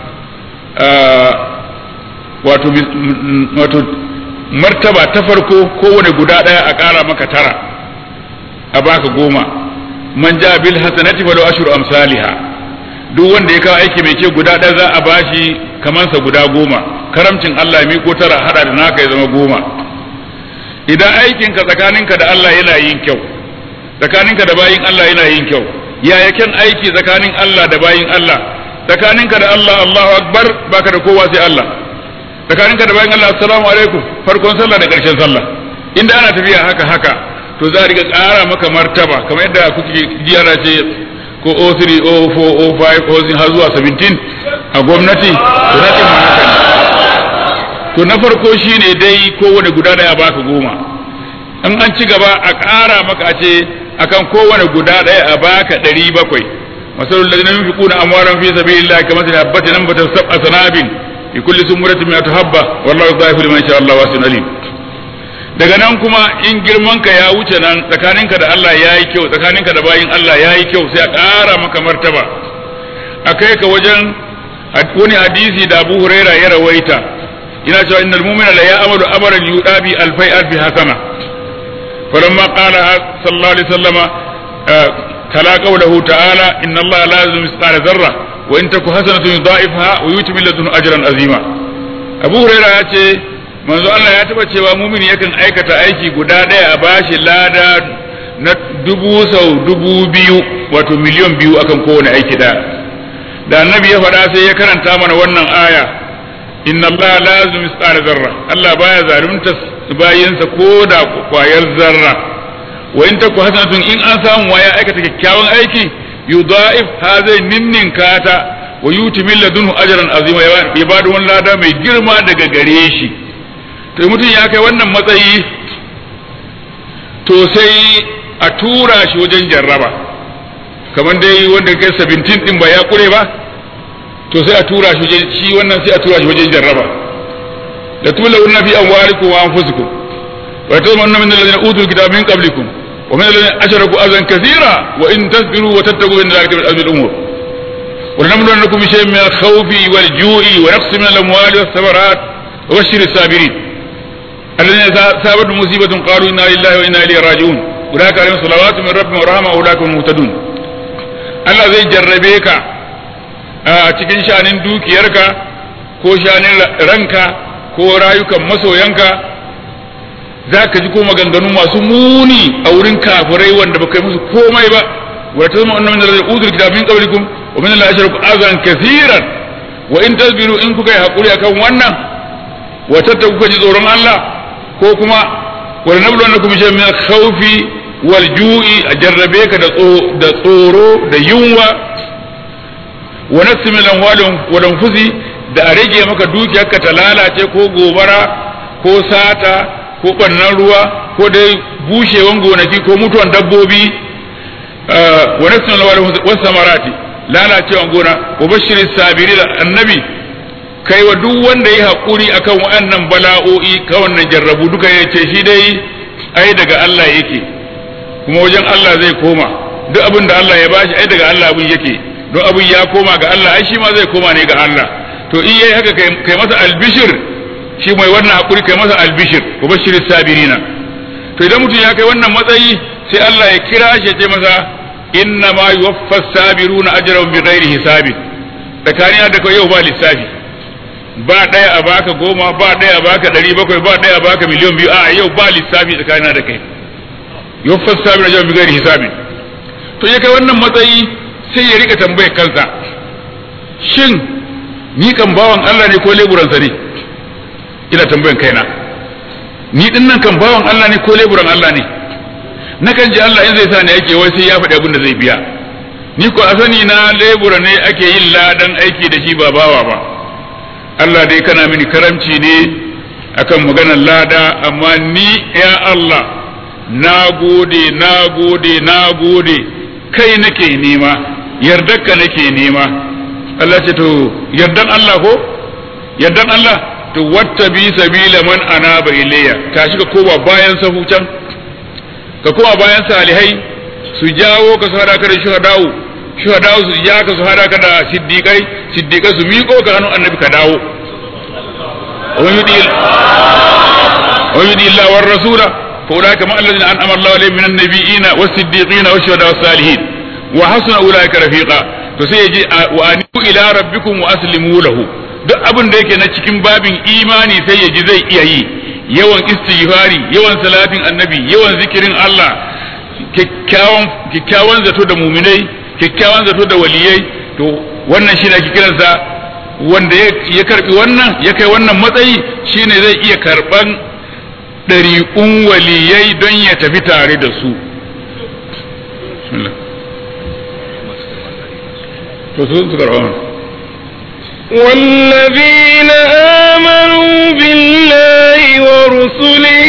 wato martaba ta farko kowane guda ɗaya a ƙara maka tara a baka goma man ja bil hasanati falau ashru amsalha duk wanda ya kawo aiki mai ce guda ɗaya za a bashi kamansa guda goma karamcin Allah ya miko tara hada da naka ya zama goma idan aikinka tsakaninka da Allah yana yin kyau tsakaninka da bayin Allah yana yin kyau yaya kyan aiki tsakanin Allah da bayin Allah tsakaninka da Allah Allahu akbar baka da kowa sai Allah tsakaninka da bayin Allah assalamu alaikum farkon sallah da ƙarshen sallah inda ana tafiya haka haka to za a riga ƙara maka martaba kamar yadda kuke jiyara ce ko 03 04 05 06 har zuwa 17 a gwamnati to na ma haka ne to na farko shine dai kowane guda daya baka goma in an ci gaba a ƙara maka a ce akan kowane guda ɗaya a baka ɗari bakwai masalul ladina yunfiquna amwalan fi sabilillahi kamathali habatin anbatat sab'a sanabil fi kulli sumratin mi'atu habba wallahu yudha'ifu liman yasha Allah wasi'un alim daga nan kuma in girman ka ya wuce nan tsakaninka da Allah yayi kyau tsakaninka da bayin Allah yayi kyau sai a ƙara maka martaba akai ka wajen wani hadisi da Abu Huraira ya rawaita ina cewa innal mu'mina la ya'malu amalan yudabi alfai alfi hasana فلما قال صلى الله عليه وسلم تلا قوله تعالى إن الله لا يظلم مثقال ذرة وإن تك حسنة يضاعفها ويؤتي من لدنه أجرا عظيما أبو هريرة يأتي manzo Allah ya taba cewa mumini yakan aikata aiki guda ɗaya a bashi lada na dubu sau dubu biyu wato miliyon biyu akan kowane aiki ɗaya da annabi ya faɗa sai ya karanta mana wannan aya inna Allah la yazlimu mithqala zarra Allah baya zalunta bayinsa ko da kwayar zarra wa in taku hasanatun in an samu waya aikata kyakkyawan aiki yudha'if ha zai ninninka ta wa yuti min ladunhu ajran azima ya bada wani lada mai girma daga gare shi to mutum ya kai wannan matsayi to sai a tura shi wajen jarraba kamar dai wanda kai 17 din ba ya kure ba to sai a tura shi shi wannan sai a tura shi wajen jarraba la tulawunna fi amwalikum wa anfusikum wa tamanna min alladhina utul kitaba min qablikum wa min alladhina ashraku azan kathira wa in tasbiru wa tattaqu inna dhalika min azmi al-umur wa nabluwannakum bi shay'in min al-khawfi wal-ju'i wa naqsin min al-amwali was-samarat wa bashshir as-sabirin الذين سابت مصيبة قالوا إنا لله وإنا إليه راجعون أولئك عليهم صلوات من ربهم ورحمة أولئك هم المهتدون Allah zai jarrabe ka a cikin shanin dukiyarka ko shanin ranka ko rayukan masoyanka za ka ji ko maganganu masu muni a wurin kafirai wanda ba kai musu komai ba wa ta zama annamin da zai uzur kitab min qablikum wa min Allah ashraku azan kaseeran wa in tasbiru in kuka yi hakuri akan wannan wa tattaku kuka ji tsoron Allah ko kuma wa nabluwannakum bi shay'in min al-khawfi wal ju'i a jarrabe ka da tsoro da yunwa wa nafsi min amwalihim wa anfusi da a rage maka dukiyarka ta lalace ko gobara ko sata ko bannan ruwa ko dai bushewan gonaki ko mutuwan dabbobi wa nafsi min amwalihim wa samarati lalacewan gona wa bashirin sabiri da annabi kai wa duk wanda ya haƙuri akan waɗannan bala'o'i ka wannan jarrabu duka ya ce shi dai ai daga Allah yake kuma wajen Allah zai koma duk abin da Allah ya bashi ai daga Allah abin yake don abin ya koma ga Allah ai shi ma zai koma ne ga Allah to in yayi haka kai masa albishir shi mai wannan hakuri kai masa albishir wa bashir sabirina to idan mutum ya kai wannan matsayi sai Allah ya kira shi ya ce masa inna ma yuwaffas sabiruna ajrahum bighairi hisabin tsakanin da kai yau ba lissafi ba ɗaya a baka goma ba ɗaya a baka ɗari bakwai ba ɗaya a baka miliyan biyu a yau ba lissafi tsakanin da kai yuffas sabir ajrahum bighairi hisabin to ya kai wannan matsayi sai ya rika tambayar kansa shin ni kan bawan Allah ne ko leburansa ne ina tambayan kaina ni din nan kan bawan Allah ne ko leburan Allah ne nakan ji Allah in zai sa ni ake wai sai ya faɗi abin da zai biya ni ko a sani na lebura ne ake yin ladan aiki da shi ba bawa ba Allah dai kana mini karamci ne akan maganar lada amma ni ya Allah na gode na gode na gode kai nake nema yardarka nake nema Allah ce to yardan Allah ko yardan Allah to watta bi sabila man anaba ilayya tashi ka koma bayan sahu can ka koma bayan salihai su jawo ka su hada ka da shuhada'u shuhada'u su ja ka su hada ka da siddiqai siddiqai su miƙo ka hannun annabi ka dawo wa yudi Allah war rasula fa ulaika ma alladhina an'ama Allah alaihim minan nabiyina was siddiqina wash shuhada was salihin wa hasuna ulaika rafiqa to sai yaji wa anibu ila rabbikum wa aslimu lahu duk abin da yake na cikin babin imani sai yaji zai iya yi yawan istighfari yawan salatin annabi yawan zikirin Allah kyakkyawan kyakkyawan zato da muminai kyakkyawan zato da waliyai to wannan shine ake kiransa wanda ya karbi wannan ya kai wannan matsayi shine zai iya karban ɗari'un waliyai don ya tafi tare da su to su su karɓa والذين آمنوا بالله ورسله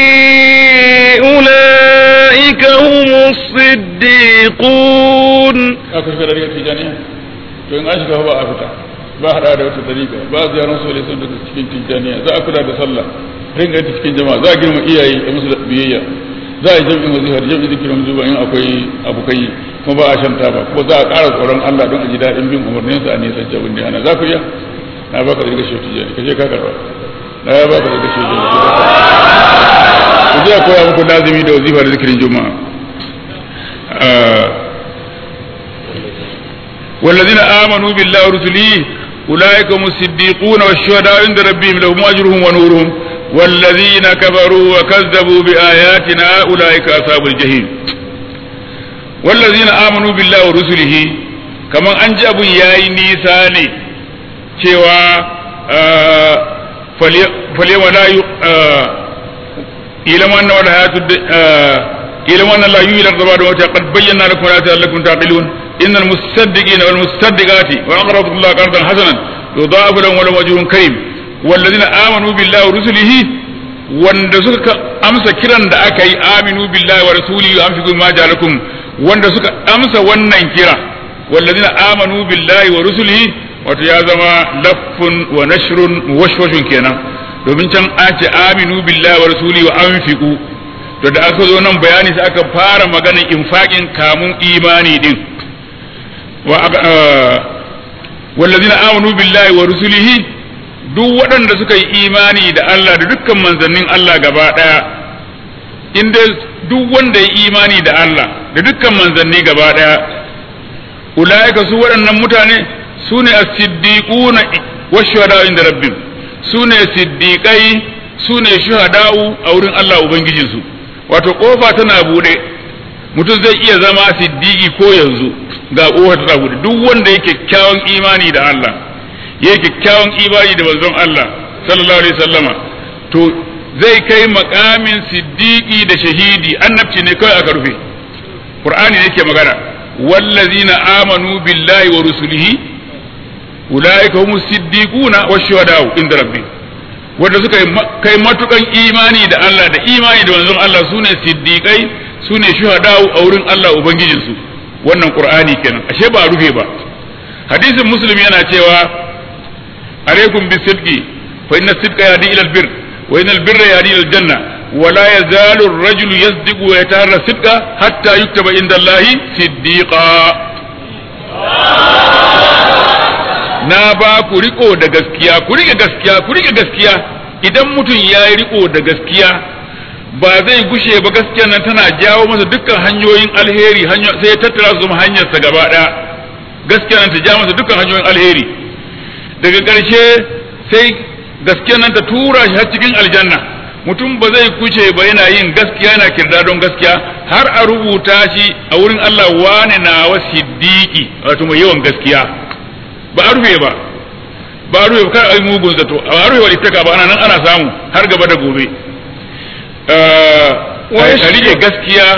أولئك هم الصديقون aka shiga dariƙar tijaniya to in an shiga ba a fita ba hada da wata dariƙa ba ziyarar su sun daga cikin tijaniya za a kula da sallah ringa ta cikin jama'a za a girma iyaye da musu biyayya za a yi jam'in wazifar jam'in zikirin zuba in akwai abokai kuma ba a shan taba kuma za a ƙara tsoron Allah don a ji daɗin bin umarnin sa a nisan jabin da ana za ku iya na baka da gashi wata jani kaje ka karba na ya baka da gashi wata ku je a koya muku lazimi da wazifar zikirin juma'a والذين آمنوا بالله ورسله أولئك هم الصديقون والشهداء عند ربهم لهم أجرهم ونورهم والذين كفروا وكذبوا بآياتنا أولئك أصحاب الجحيم والذين آمنوا بالله ورسله كما أنجب ياي نيساني cewa فاليوم لا إلى أن ولا hayatu إلى أن لا يولد الضباب قد بينا لكم الآيات لعلكم تعقلون إن المصدقين والمصدقات وأقرضوا الله قرضا حسنا يضاعف لهم ولهم أجر كريم والذين آمنوا بالله ورسله wanda suka amsa kiran da aka yi aminu billahi wa rasulihi wa anfiqu ma ja'alakum wanda suka amsa wannan kira wallazina amanu billahi wa rusulihi wato ya zama laffun wa nashrun washwashun kenan domin can an ce aminu billahi wa rasulihi wa anfiqu to da aka zo nan bayani sai aka fara maganar infaqin kamun imani din wallazina amanu billahi wa rusulihi duk waɗanda suka yi imani da Allah da dukkan manzannin Allah gaba ɗaya inda duk wanda ya imani da Allah da dukkan manzanni gaba ɗaya ulaika su waɗannan mutane su ne as-siddiquna wa shuhada inda rabbim su ne siddiqai su ne shuhada'u a wurin Allah ubangijinsu wato kofa tana bude mutum zai iya zama siddiqi ko yanzu ga kofa tana bude duk wanda yake kyakkyawan imani da Allah yake kyakkyawan imani da manzon Allah sallallahu alaihi wasallama to zai kai makamin siddiqi da shahidi annabci ne kai aka rufe qur'ani yake magana wallazina amanu billahi wa rusulihi ulaika humus siddiquna wash-shuhada'u inda rabbihim wanda suka kai matukan imani da Allah da imani da manzon Allah sune siddiqai sune shuhada'u a wurin Allah ubangijinsu wannan qur'ani kenan ashe ba rufe ba hadisin muslim yana cewa alaikum bisidqi fa inna sidqa yahdi ila albir wa inna albirra yahdi ila aljanna wa la yazalu ar-rajulu yasdiqu wa yataharra sidqa hatta yuktaba inda Allah siddiqa na ba ku riko da gaskiya ku rike gaskiya ku rike gaskiya idan mutum ya yi riko da gaskiya ba zai gushe ba gaskiya nan tana jawo masa dukkan hanyoyin alheri sai ya tattara su zama hanyarsa gaba ɗaya gaskiya nan ta jawo masa dukkan hanyoyin alheri daga ƙarshe sai gaskiya nan ta tura shi har cikin aljanna mutum ba zai kuce ba yana yin gaskiya yana kirda don gaskiya har a rubuta shi a wurin Allah wane na wa siddiqi wato mai yawan gaskiya ba a rufe ba ba a rufe ba kar a yi mugun zato a rufe wa littaka ba ana nan ana samu har gaba da gobe a rike gaskiya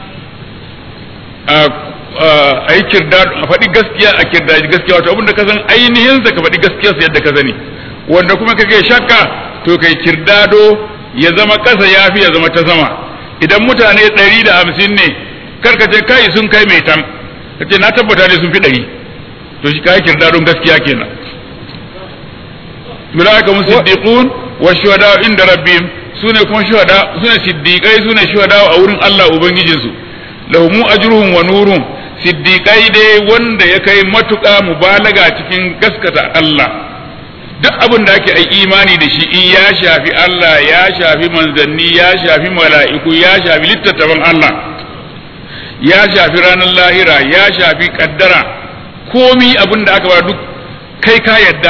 a yi kirda a faɗi gaskiya a kirda gaskiya wato abinda ka san ainihin sa ka faɗi gaskiya sa yadda ka sani wanda kuma kake shakka to kai kirdado ya zama ƙasa ya fi ya zama ta sama idan mutane ɗari da hamsin ne karka ce kai sun kai mai tam ka ce na tabbata ne sun fi ɗari to shi kai kirdadon gaskiya kenan ulaika hum siddiqun wa shuhada inda rabbihim sune kuma shuhada sune siddiqai sune shuhada a wurin Allah ubangijin su lahum ajruhum wa nuruhum siddiqai dai wanda ya kai matuƙa mubalaga cikin gaskata Allah duk abin da ake ai imani da shi in ya shafi Allah ya shafi manzanni ya shafi mala'iku ya shafi littattafan Allah ya shafi ranar lahira ya shafi kaddara komi abin da aka ba duk kai ka yadda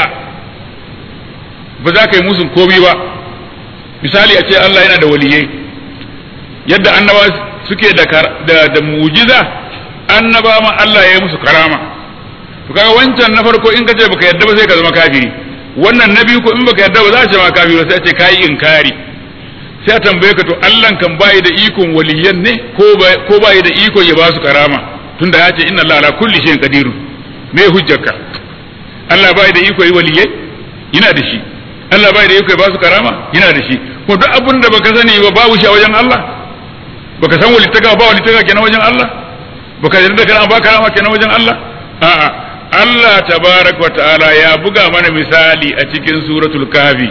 ba za ka yi musun komi ba misali a ce Allah yana da waliyai yadda annaba suke da, da, da mujiza annaba ma Allah ya yi musu karama to kaga wancan na farko in ka ce baka yadda ba sai ka zama kafiri wannan na biyu ko in baka yadda ba za a ce ma kafiri sai a ce kai inkari sai a tambaye ka to Allah kan bai da ikon waliyan ne ko bai da ikon ya ba su karama tunda ya ce inna Allah ala kulli shay'in qadirun me hujjarka Allah bai da iko yi waliyai yana da shi Allah bai da iko ya ba su karama yana da shi ko duk abin da baka sani ba babu shi a wajen Allah baka san walittaka ba walittaka kenan wajen Allah baka yarda kana ba karama kenan wajen Allah a'a Allah tabaraka wa ta'ala ya buga mana misali a cikin suratul kafi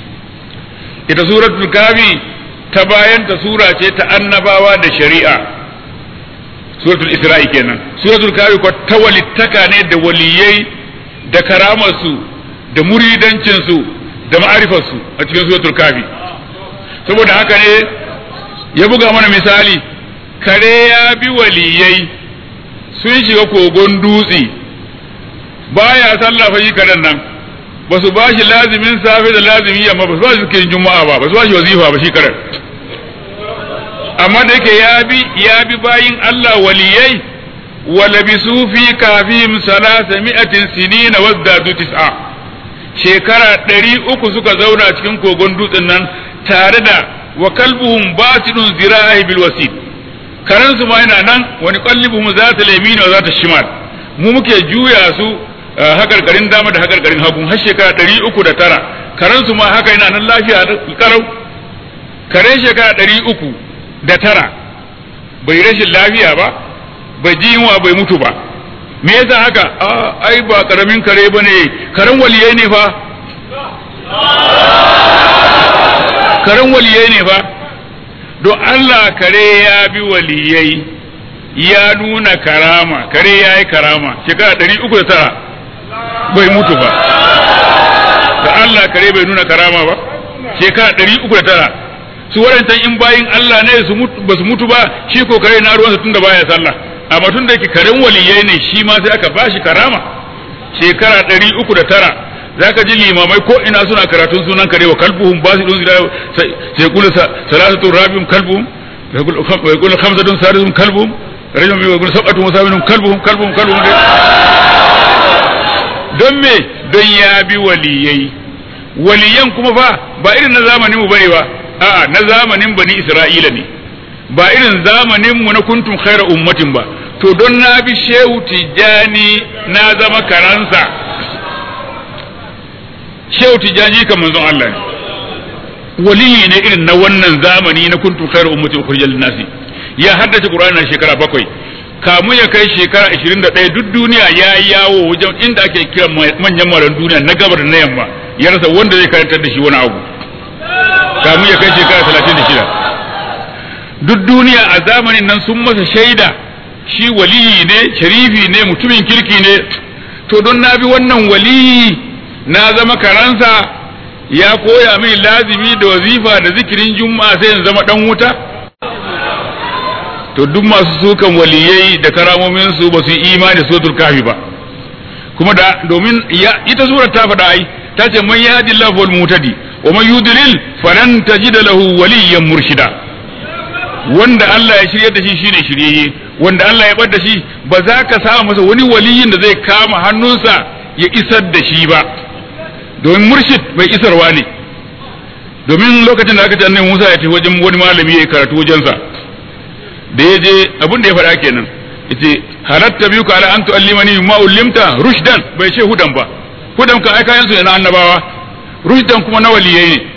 ita suratul kafi ta bayan ta sura ce ta annabawa da shari'a suratul isra'i kenan suratul kafi ko ta walittaka ne da waliyai da karamarsu da muridancinsu da ma'arifarsu a cikin suratul kafi saboda haka ne ya buga mana misali kare ya bi waliyai sun shiga kogon dutse baya sallah fa shi karen nan ba su ba shi lazimin safe da lazimin yamma ba su ba shi zikirin juma'a ba ba su ba shi wazifa ba shi karen amma da yake ya bi ya bi bayin Allah waliyai wa labisu fi kafihim salasa mi'atin sinina wazdadu tis'a shekara ɗari uku suka zauna cikin kogon dutsen nan tare da wa kalbuhum basidun zira'i bil wasid karan su ma yana nan wani qallibuhum zata lamina wa zata shimal mu muke juya su hakarkarin dama da hakarkarin hagu har shekara ɗari uku da tara karan su ma haka yana nan lafiya karau karen shekara ɗari uku da tara bai rashin lafiya ba bai ji yunwa bai mutu ba me yasa haka ai ba karamin kare ba ne karen waliyai ne fa karen waliyai ne fa don Allah kare ya bi waliyai ya nuna karama kare ya yi karama shekara ɗari uku da tara bai mutu ba da Allah kare bai nuna karama ba shekara ɗari uku da tara su waɗancan in bayin Allah ne su ba su mutu ba shi ko kare na ruwansa tun da baya sallah amma tun da yake karen waliyai ne shi ma sai aka bashi karama shekara ɗari uku da tara zaka ji limamai ko ina suna karatun sunan kare wa kalbuhum basidun sai kula salasatu rabium kalbuhum wa yaqulu khamsatun sadisum kalbuhum rajulun wa yaqulu sab'atun wa saminun kalbuhum kalbuhum kalbuhum don me don ya bi waliyai waliyan kuma fa ba irin na zamanin mu bane ba a'a na zamanin bani isra'ila ne ba irin zamanin mu na kuntum khaira ummatin ba to don na bi shehu tijani na zama karansa shehu tijani kan manzon Allah ne waliyi ne irin na wannan zamani na kuntum khairu ummatin ukhrijal nasi ya haddace qur'ani na shekara bakwai kamu ya kai shekara 21 duk duniya ya yawo wajen inda ake kira manyan maran duniya na gabar da na yamma ya rasa wanda zai karantar da shi wani abu kamu ya kai shekara 36 duk duniya a zamanin nan sun masa shaida shi waliyi ne sharifi ne mutumin kirki ne to don na bi wannan waliyi na zama karansa ya koya min lazimi da wazifa da zikirin juma'a sai in zama dan wuta to duk masu sukan waliyai da karamomin su ba su yi imani suratul kafi ba kuma da domin ita surar ta faɗa ai ta ce man yahdillahu wal mutadi wa man yudlil falan tajid lahu waliyyan murshida wanda Allah ya shirye da shi shine shiryayye wanda Allah ya bar da shi ba za ka samu masa wani waliyin da zai kama hannunsa ya isar da shi ba domin murshid bai isarwa ne domin lokacin da aka ce annabi Musa ya tafi wajen wani malami ya karatu wajensa da ya je abin da ya faɗa kenan yace halatta biyu ka ala an tu'allimani ma ullimta rushdan bai ce hudan ba hudan ka ai kayan su ne na annabawa rushdan kuma na waliyai ne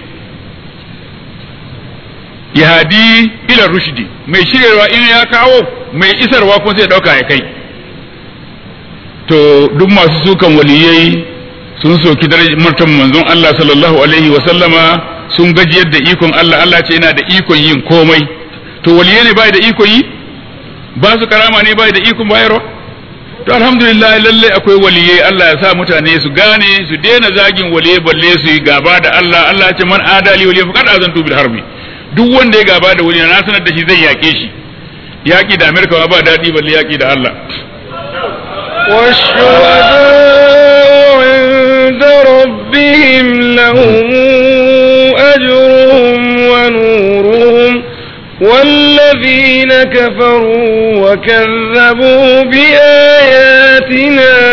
yahadi ila rushdi mai shiryarwa in ya kawo mai isarwa kuma sai dauka ya kai to duk masu sukan waliyai sun soki darajar martaban manzon Allah sallallahu alaihi wa sallama sun gajiyar da ikon Allah Allah ce yana da ikon yin komai to waliyai ne bai da ikon yi ba su karama ne bai da ikon bayarwa to alhamdulillah lalle akwai waliyai Allah ya sa mutane su gane su daina zagin waliyai balle su yi gaba da Allah Allah ya ce man adali waliyai faqad azantu bil harbi duk wanda ya gaba da waliyi na sanar da shi zai yake shi yaki da Amerika ba daɗi balle yaki da Allah والشهداء عند ربهم لهم أجرهم ونورهم والذين كفروا وكذبوا بآياتنا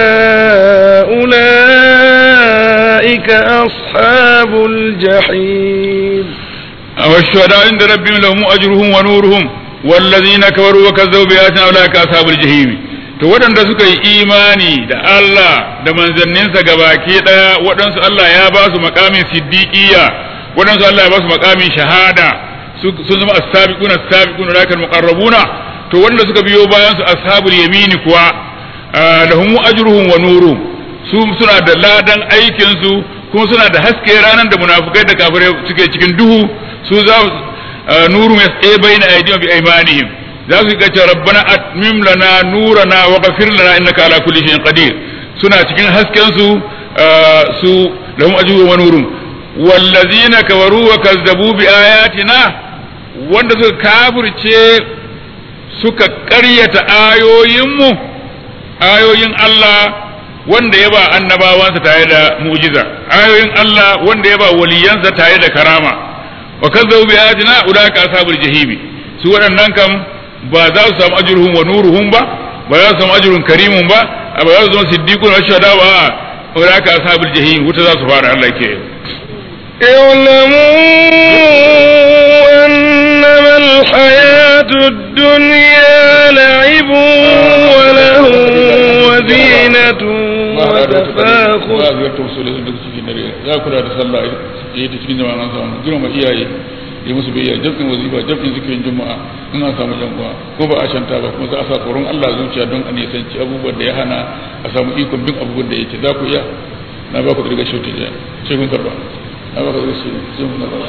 أولئك أصحاب الجحيم والشهداء عند ربهم لهم أجرهم ونورهم والذين كفروا وكذبوا بآياتنا أولئك أصحاب الجحيم to waɗanda suka yi imani da Allah da manzanninsa gabaki ɗaya waɗansu Allah ya ba su makamin siddiqiyya waɗansu Allah ya ba su makamin shahada sun zama as-sabiquna as-sabiquna lakal muqarrabuna to wanda suka biyo bayan su ashabul yamini kuwa lahum ajruhum wa nuruhum su suna da ladan aikin su kuma suna da haske ranar da munafukai da kafirai suke cikin duhu su za nuru ya baina aydihim bi aymanihim za su ga rabbana atmim lana nurana wa ghafir lana innaka ala kulli shay'in qadir suna cikin hasken su su lahum ajruhum wa nuruhum wallazina kafaru wa kazzabu bi ayatina wanda suka kafirce suka ƙaryata ayoyinmu ayoyin Allah wanda ya ba annabawansa tare da mu'jiza ayoyin Allah wanda ya ba waliyansa tare da karama wa kazzabu bi ayatina ulaka ashabul jahimi su waɗannan kam ba za su samu ajruhum wa nuruhum ba ba za su samu ajrun karimun ba ba za su zama siddiqun wa shuhada ba ulaka ashabul jahim wuta za su fara Allah ke اعلموا أنما الحياة الدنيا لعب وله وزينة وتفاخر ya kula da sallah ya yi ta cikin jama'a an samu girma iyaye ya musu biyayya jabin wazifa jabin zikirin juma'a in an samu yan uwa ko ba a shanta ba kuma za a sa tsoron Allah zuciya don a nisanci abubuwan da ya hana a samu ikon bin abubuwan da yake za ku iya na ba ku da riga shautin ya ce kun karba na ba ku da riga shautin kun karba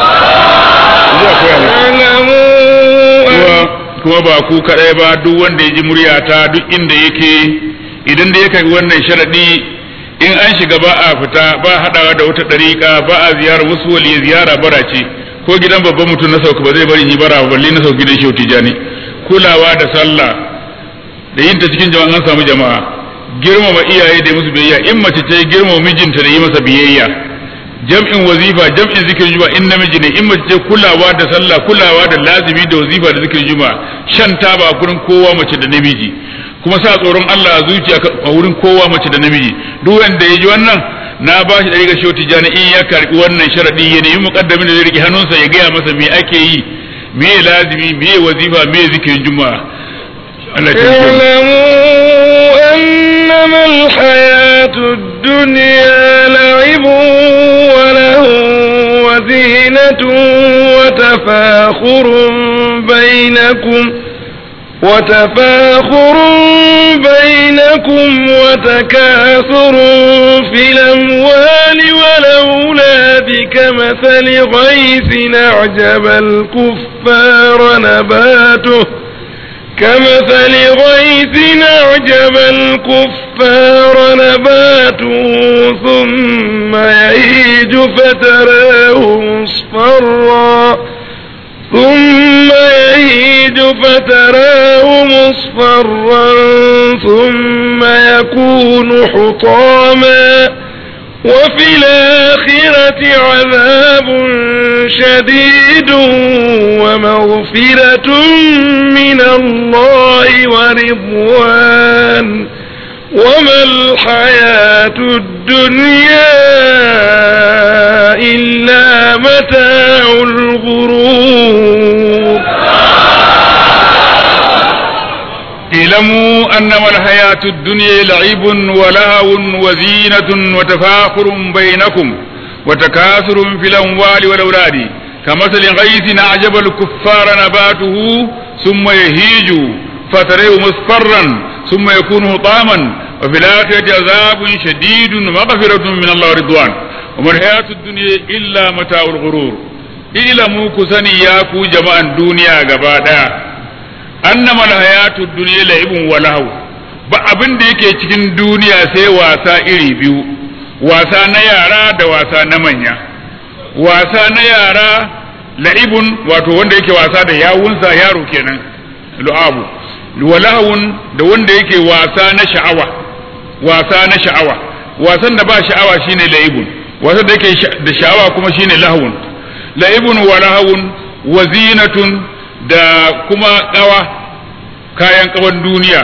kuma ba ku kadai ba duk wanda ya ji muryata duk inda yake idan da ya kai wannan sharadi in an shiga ba a fita ba haɗawa da wata ɗariƙa ba a ziyara wasu wali ziyara bara ce ko gidan babban mutum na sauka ba zai bari yi bara ba balle na sauka gidan shehu tijani kulawa da sallah da yin ta cikin jama'a an samu jama'a girmama iyaye da musu biyayya in mace ce girmama mijinta da yi masa biyayya jam'in wazifa jam'in zikirin juma'a in namiji ne in mace ce kulawa da sallah kulawa da lazimi da wazifa da zikirin juma'a shan taba a gurin kowa mace da namiji kuma sa tsoron Allah a zuciya a wurin kowa mace da namiji duk wanda ya ji wannan na ba shi ɗari ga tijani in ya karbi wannan sharadi ya nemi muqaddamin da zai rike hannunsa ya gaya masa me ake yi me lazimi me wazifa me zikirin juma'a Allah ya اعلموا أنما الحياة الدنيا لعب وله وزينة وتفاخر بينكم وتفاخر بينكم وتكاثر في الأموال والأولاد كمثل غيث أعجب الكفار نباته كمثل غيث أعجب الكفار نباته ثم يهيج فتراه مصفرا ثم يهيج فتراه مصفرا ثم يكون حطاما وفي الآخرة عذاب شديد ومغفرة من الله ورضوان وما الحياة الدنيا إلا متاع الغرور اعلموا انما الحياة الدنيا لعب ولهو وزينة وتفاخر بينكم وتكاثر في الاموال والاولاد كمثل غيث اعجب الكفار نباته ثم يهيج فتريه مصفرا ثم يكون هطاما وفي الآخرة عذاب شديد ومغفرة من الله ورضوان وما الحياة الدنيا إلا متاع الغرور اعلموا كسني ياكو جماعة الدنيا غبادا annama alhayatu dunya la'ibun wa lahu ba abin da yake cikin duniya sai wasa iri biyu wasa na yara da wasa na manya wasa na yara la'ibun wato wanda yake wasa da yawunsa yaro kenan lu'abu wa lahun da wanda yake wasa na sha'awa wasa na sha'awa wasan da ba sha'awa shine la'ibun wasan da yake da sha'awa kuma shine lahun la'ibun wa lahun wa zinatun da kuma ƙawa kayan ƙawan duniya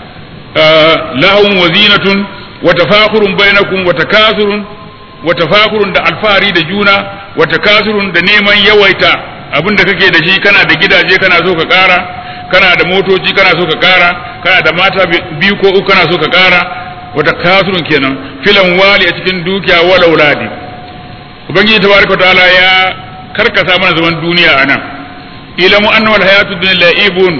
lahun wa zinatun wa tafakurun bainakum wa takasurun wa tafakurun da alfahari da juna wa takasurun da neman yawaita abin da kake da shi kana da gidaje kana so ka ƙara kana da motoci kana so ka ƙara kana da mata biyu ko uku kana so ka ƙara wa takasurun kenan filan wali a cikin dukiya wal auladi ubangiji tabaraka ta'ala ya karkasa mana zaman duniya anan ilamu anna wal hayatu dunya la'ibun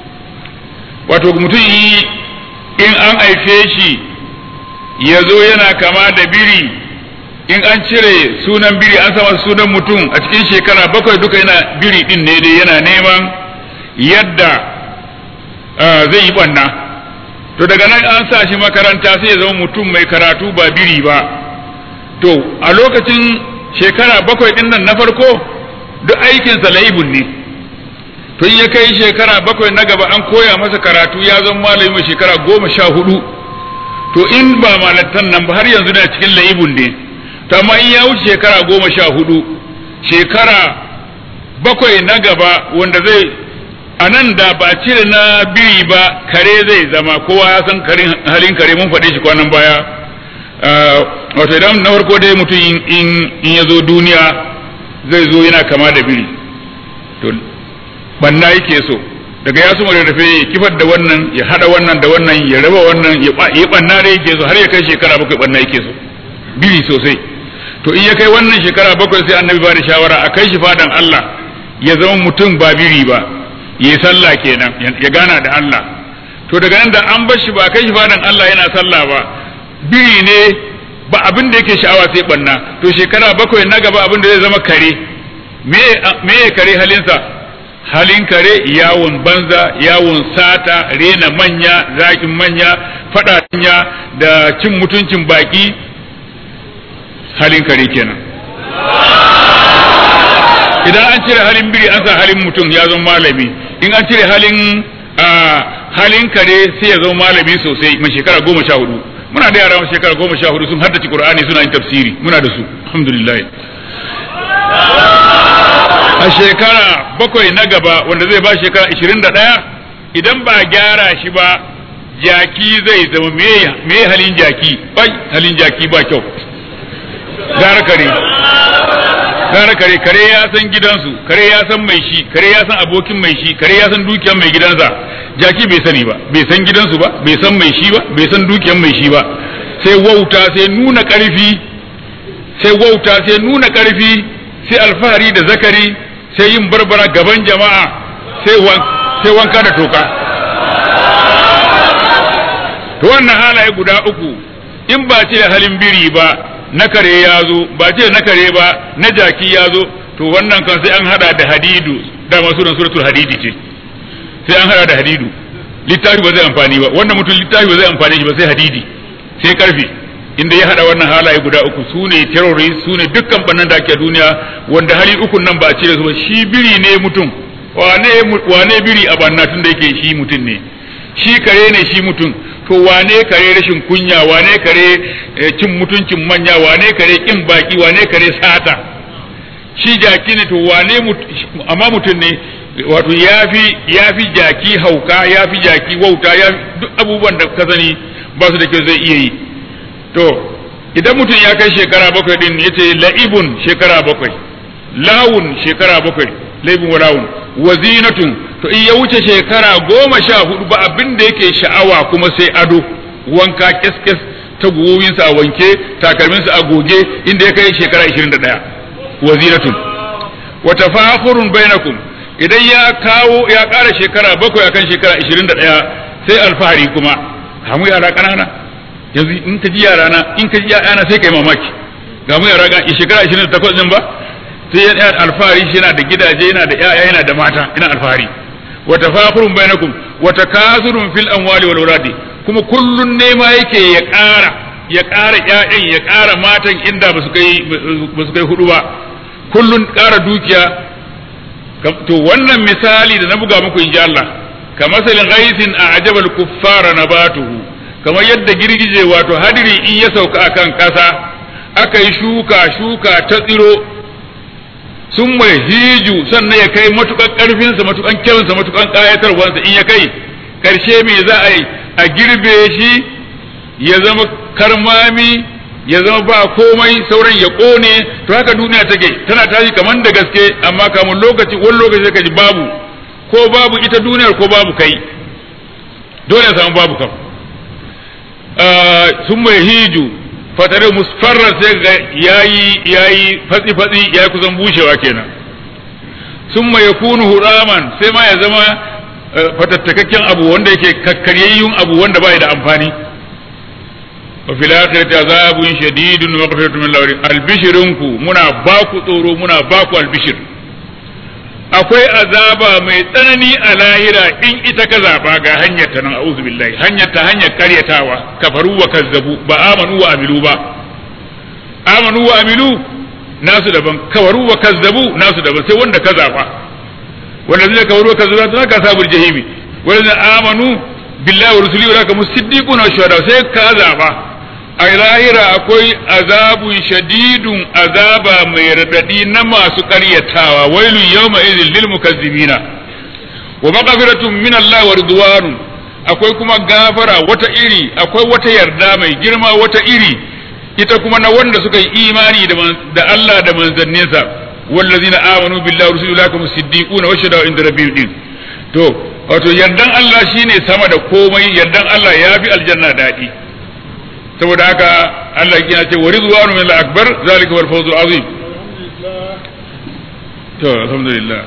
wato mutum yi in an aife shi ya zo yana kama da biri in an cire sunan biri an sama sunan mutum a cikin shekara bakwai duka yana biri din ne dai yana neman yadda zai yi banna to daga nan an sa shi makaranta sai ya zama mutum mai karatu ba biri ba to a lokacin shekara bakwai din nan na farko duk aikinsa laibun ne tun ya kai shekara bakwai na gaba an koya masa karatu ya zama malami mai shekara goma sha hudu to in ba malattan nan ba har yanzu na cikin laibun ne to amma in ya wuce shekara goma sha hudu shekara bakwai na gaba wanda zai a nan da ba cire na biri ba kare zai zama kowa ya san halin kare mun faɗe shi kwanan baya wato idan na farko dai mutum in ya zo duniya zai zo yana kama da biri to banna yake so daga ya suma rarrafe ya kifar da wannan ya hada wannan da wannan ya raba wannan ya yi banna da yake so har ya kai shekara bakwai banna yake so biri sosai to in ya kai wannan shekara bakwai sai annabi ba da shawara a kai shi fadan Allah ya zama mutum ba biri ba ya sallah kenan ya gana da Allah to daga nan da an bar shi ba kai shi fadan Allah yana sallah ba biri ne ba abin da yake sha'awa sai banna to shekara bakwai na gaba abin da zai zama kare me me kare halinsa halin kare yawon banza yawon sata rena manya zakin manya faɗa da cin mutuncin baki halin kare kenan idan an cire halin biri an sa halin mutum ya zama malami in an cire halin halin kare sai ya zama malami sosai mai shekara goma sha hudu muna da yara shekara goma sha hudu sun haddace qur'ani suna yin tafsiri muna da su alhamdulillah a shekara bakwai na gaba wanda zai ba shekara ishirin da ɗaya idan ba gyara shi ba jaki zai zama me halin jaki bai halin jaki ba kyau gara kare gara kare kare ya san gidansu kare ya san mai shi kare ya san abokin mai shi kare ya san dukiyar mai gidansa jaki bai sani ba bai san gidansu ba bai san mai shi ba bai san dukiyar mai shi ba sai wauta sai nuna karfi sai wauta sai nuna karfi sai alfahari da zakari sai yin barbara gaban jama'a sai wanka da toka to wannan halaye guda uku in ba ce halin biri ba na kare ya zo ba ce na kare ba na jaki ya zo to wannan kan sai an hada da hadidu da masu suratul hadidi ce sai an hada da hadidu littafi ba zai amfani ba wannan mutum littafi ba zai amfani shi ba sai hadidi sai karfi inda ya hada wannan halaye guda uku su ne terrorist su ne dukkan bannan da ake duniya wanda hali uku nan ba a cire su ba shi biri ne mutum wane wane biri a banna tun da yake shi mutum ne shi kare ne shi mutum to wane kare rashin kunya wane kare cin mutuncin manya wane kare kin baki wane kare sata shi jaki ne to wane amma mutum ne wato yafi yafi jaki hauka yafi jaki wauta ya duk abubuwan da ka sani ba su da kyau zai iya yi to idan mutum ya kai shekara bakwai din yace la'ibun shekara bakwai lawun shekara bakwai laibun wa lawun wazinatun to in ya wuce shekara goma sha hudu ba abin da yake sha'awa kuma sai ado wanka keskes ta guwowinsa a wanke takalminsa a goge inda ya kai shekara 21 wazinatun wa tafakhurun bainakum idan ya kawo ya ƙara shekara bakwai akan shekara 21 sai alfahari kuma hamu yara ƙanana yanzu in ka ji yara na in ka ji yana sai kai mamaki ga mu yara ga shekara 28 din ba sai yana alfahari shi yana da gidaje yana da ƴaƴa yana da mata ina alfahari wa tafakhurun bainakum wa takasurun fil amwali wal auladi kuma kullun nema yake ya ƙara ya ƙara ƴaƴan ya ƙara matan inda ba su kai ba su kai hudu ba kullun ƙara dukiya to wannan misali da na buga muku in ji Allah ka masalin ghaisin a ajabal kuffara nabatuhu kamar yadda girgije wato hadiri in ya sauka akan ƙasa aka yi shuka shuka ta tsiro sun mai hiju sannan ya kai matukan ƙarfinsa matukan kyansa matukan ƙayatarwansa in ya kai ƙarshe me za a yi a girbe shi ya zama karmami ya zama ba komai sauran ya ƙone to haka duniya take tana tashi kamar da gaske amma kamun lokaci wani lokaci ka ji babu ko babu ita duniyar ko babu kai dole ya samu babu kam sun mai hiju fatare musfarra sai ga yayi yayi fatsi fatsi yayi kusan bushewa kenan sun mai yakunu huraman sai ma ya zama fatattakakken abu wanda yake kakkaryayyun abu wanda bai da amfani wa fil akhirati azabun shadidun wa maghfiratun min lawri albishirinku muna baku tsoro muna baku albishir akwai azaba mai tsanani a lahira in ita ka zaba ga hanyar ta nan a'udhu billahi hanyar ta hanyar karyatawa kafaru wa kazzabu ba amanu wa amilu ba amanu wa amilu nasu daban kafaru wa kazzabu nasu daban sai wanda ka zaba wanda zai kafaru wa kazzabu ta ka sabul jahimi wanda amanu billahi wa rusulihi wa kamu siddiquna wa shuhada sai ka zaba a lahira akwai azabun shadidun azaba mai radadi na masu karyatawa wailun yawma idhil lil mukazzibina wa maghfiratun min Allah wa ridwanun akwai kuma gafara wata iri akwai wata yarda mai girma wata iri ita kuma na wanda suka yi imani da Allah da manzanninsa wallazina amanu billahi wa rasulihi lakum siddiquna wa shahadu inda rabbihim din to wato yardan Allah shine sama da komai yardan Allah yafi aljanna dadi saboda haka Allah ya ce wa rizwanu min al-akbar zalika wal fawzul azim to alhamdulillah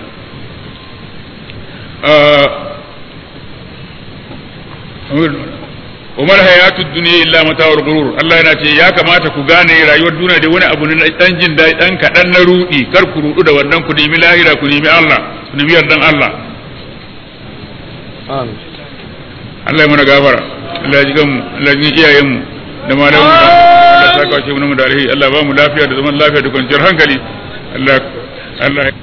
umar hayatu duniya illa mata'ur gurur Allah yana ce ya kamata ku gane rayuwar duniya da wani abu na dan jin daɗi dan kaɗan na rudi kar ku rudu da wannan ku nemi lahira ku nemi Allah ku nemi yardan Allah amin Allah ya mana gafara Allah ya jigan mu Allah ya jigan iyayen mu da malamu Allah ya saka shi mu da alheri Allah ba mu lafiya da zaman lafiya da kwanciyar hankali Allah Allah